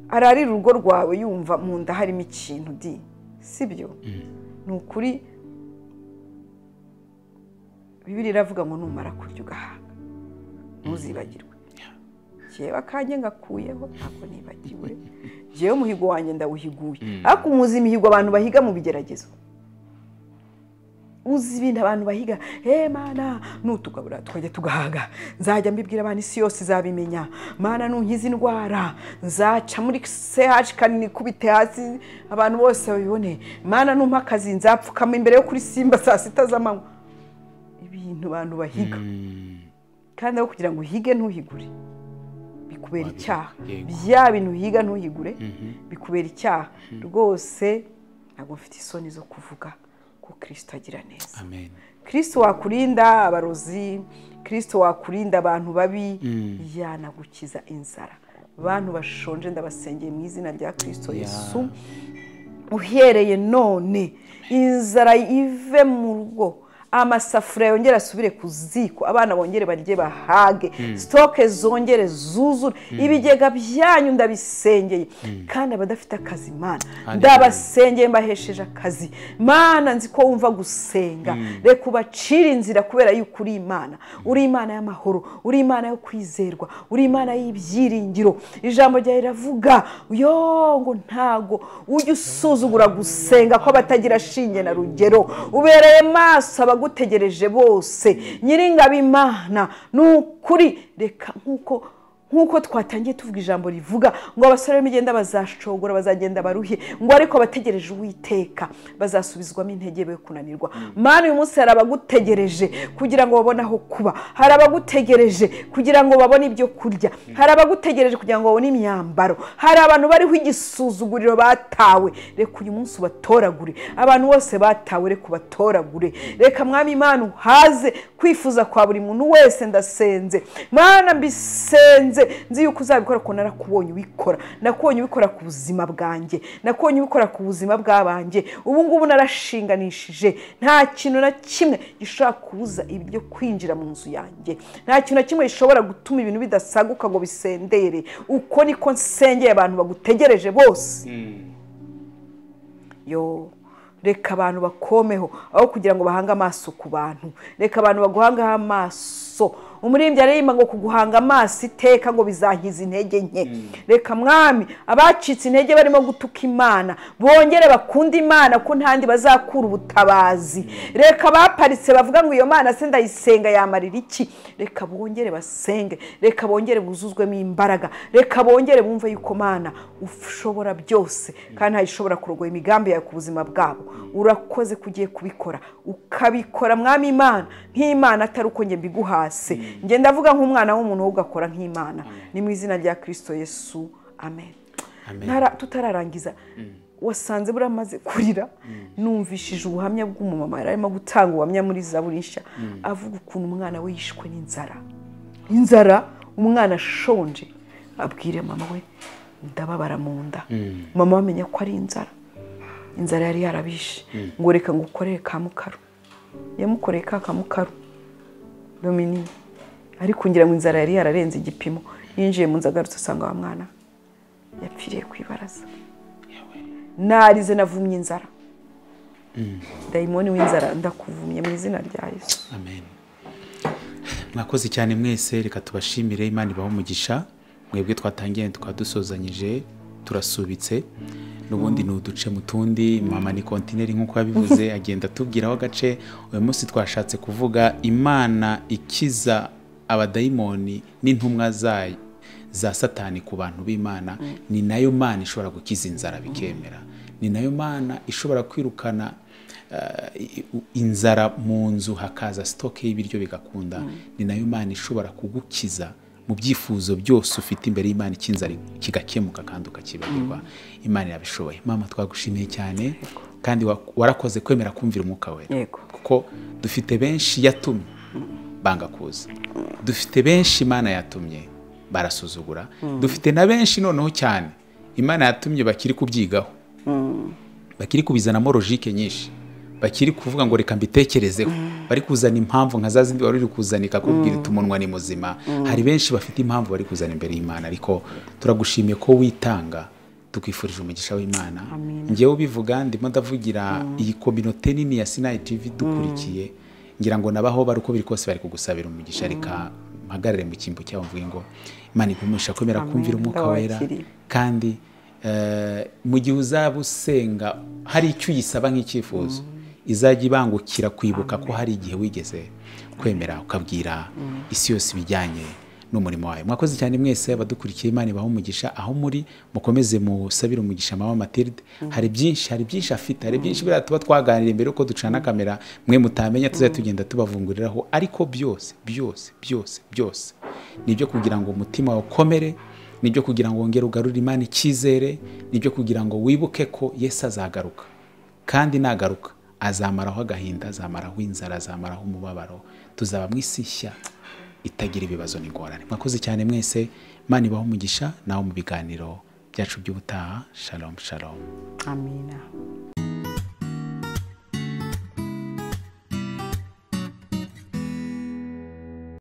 ararira urugo rwawe yumva mu nda harimo ikintu di si byo ni ukuri bibiri iravuga ngo numara kurya ugahaga ntuzibagirwe jyewe akanjye ngakuyeho ntabwo nibagiwe jyewe umuhigo wanjye ndawuhiguye ariko umuzi imihigo abantu bahiga mu bigeragezo uzi ibintu abantu bahiga hey mana nutugabura twajya tugahaga nzajya mbibwira abantu isi yose izabimenya mana nunkiza indwara nzaca muri CH kanini kubite hasi abantu bose babibone mana numpa akazi nzapfukama imbere yo kuri simba saa sita z'amanywa ibintu abantu bahiga kandi aho kugira ngo uhige ntuhigure bikubera icyaha yego. bya bintu uhiga ntuhigure bikubera icyaha rwose ntabwo mfite isoni zo kuvuga ko kirisito agira neza amen kirisito wakurinda abarozi kirisito wakurinda abantu babi yanagukiza inzara bantu bashonje ndabasengeye mu izina rya kirisito yesu uhereye none inzara ive mu rugo amasafuriya yongere asubire ku ziko abana bongere barye bahage sitoke zongere zuzure ibigega byanyu ndabisengeye kandi abadafite akazi imana ndabas senge mbahesheje akazi mana nzi ko wumva gusenga reka ubacire inzira kubera yuko uri imana uri imana y'amahoro uri imana yo kwizerwa uri imana y'ibyiringiro ijambo ryawe riravuga yo ngo ntago ujya usuzugura gusenga kw'abatagira shinge na rugero ubereye maso abagusuzugura abagutegereje bose nyiringabo imana ni ukuri reka nk'uko nk'uko twatangiye tuvuga ijambo rivuga ngo abasore b'imigenda bazashogora bazagenda baruhe ngo ariko abategereje uwiteka bazasubizwamo intege be kunanirwa mani uyu munsi hari abagutegereje kugira ngo babone aho kuba hari abagutegereje kugira ngo babone ibyo kurya hari abagutegereje kugira ngo babone imyambaro hari abantu bariho igisuzuguriro batawe reka uyu munsi ubatoragure abantu bose batawe reka ubatoragure reka mwami imana uhaze kwifuza kwa buri muntu wese ndasenze mwana mbisenze nzi yuko uzabikora kuko narakubonye ubikora nakubonye ubikora ku buzima bwanjye nakubonye ubikora ku buzima bw'abanjye ubu ngubu narashinganishije nta kintu na kimwe gishobora kubuza ibyo kwinjira mu nzu yanjye nta kintu na kimwe gishobora gutuma ibintu bidasaguka ngo bisendere uko niko nsengeye abantu bagutegereje bose yo reka abantu bakomeho aho kugira ngo bahange amaso ku bantu reka abantu baguhangaho amaso umuririmbyi aririmba ngo kuguhanga amaso iteka ngo bizahiza intege nke reka mwami abacitse intege barimo gutuka imana bongere bakunda imana ko ntandi bazakura ubutabazi reka baparitse bavuga ngo iyo mana se ndayisenga yamarira iki reka bongere basenge reka bongere buzuzwemo imbaraga reka bongere bumve yuko mana ushobora byose kandi ntayishobora kurogoya imigambi yawe ku buzima bwabo urakoze ko ugiye kubikora ukabikora mwami imana nk'imana atari uko njye mbiguhase njye ndavuga nk'umwana w'umuntu ahubwo agakora nk'imana ni mu izina rya kirisito yesu amen tutararangiza wasanze buriya amaze kurira numvishije ubuhamya bw'umumama yari arimo gutanga ubuhamya muri zaburisha avuga ukuntu umwana we yishwe n'inzara inzara umwana ashonje abwire mama we ndababara mu nda mama amenya ko ari inzara inzara yari yarabishe ngo reka ngo ukorere ka mukaru yamukoreye ka kamukaru dominini ariko ngira ngo inzara yari yararenze igipimo yinjiye mu nzu agarutse usanga wa mwana yapfiriye ku ibaraza narize navumye inzara dayimoni w'inzara ndakuvumye mu izina rya yesu amen mwakoze cyane mwese reka tubashimire imana ibaho umugisha mwebwe twatangiye tukaba dusuzanyije turasubitse n'ubundi ni uduce mu tundi mama ni kontineri nk'uko yabivuze agenda atubwiraho agace uyu munsi twashatse kuvuga imana ikiza abadayimoni n'intumwa zayo za satani ku bantu b'imana ni nayo mana ishobora gukiza inzara bikemera ni nayo mana ishobora kwirukana inzara mu nzu hakaza sitoke y'ibiryo bigakunda ni nayo mana ishobora kugukiza mu byifuzo byose ufite imbere y'imana icy'inzara kigakemuka kandi ukakibagirwa imana irabishoboye mama twagushimiye cyane kandi warakoze kwemera kumvira umwuka we kuko dufite benshi yatumye banga kuza dufite benshi imana yatumye barasuzugura dufite na benshi noneho cyane imana yatumye bakiri kubyigaho bakiri kubizanamo logike nyinshi bakiri kuvuga ngo reka mbitekerezeho bari kuzana impamvu nka za zindi wari uri kuzanika kubwira umunwa ni muzima hari benshi bafite impamvu bari kuzana imbere y'imana ariko turagushimiye ko witanga tukwifurije umugisha w'imana ngewe ubivuga ndimo ndavugira iyi kominote nini ya sinayi tivi dukurikiye ngira ngo nabaho bari uko biri kose bari kugusabira umugisha reka mpagarare mu cyimbo cyabo mvuge ngo imana igumisha kwemera kumvira umwuka wera kandi mu gihe uzaba usenga hari icyo uyisaba nk'icyifuzo izajya ibangukira kwibuka ko hari igihe wigeze kwemera ukabwira isi yose ibijyanye n'umurimo wawe mwakoze cyane mwese abadukurikiye imana ibaho umugisha aho muri mukomeze musabire umugisha mama matilde hari byinshi hari byinshi afite hari byinshi biriya tuba twaganira mbere yuko ducana kamera mwe mutamenya tuzajya tugenda tubavunguriraho ariko byose byose byose byose ni ibyo kugira ngo umutima ukomere ni ibyo kugira ngo wongere ugarure imana icyizere ni ibyo kugira ngo wibuke ko yesu azagaruka kandi nagaruka azamaraho agahinda azamaraho inzara azamaraho umubabaro tuzaba mu isi nshya itagira ibibazo n'ingorane mwakoze cyane mwese imana ibaho umugisha nawe mu biganiro byacu by'ubutaha shalomu shalomu amina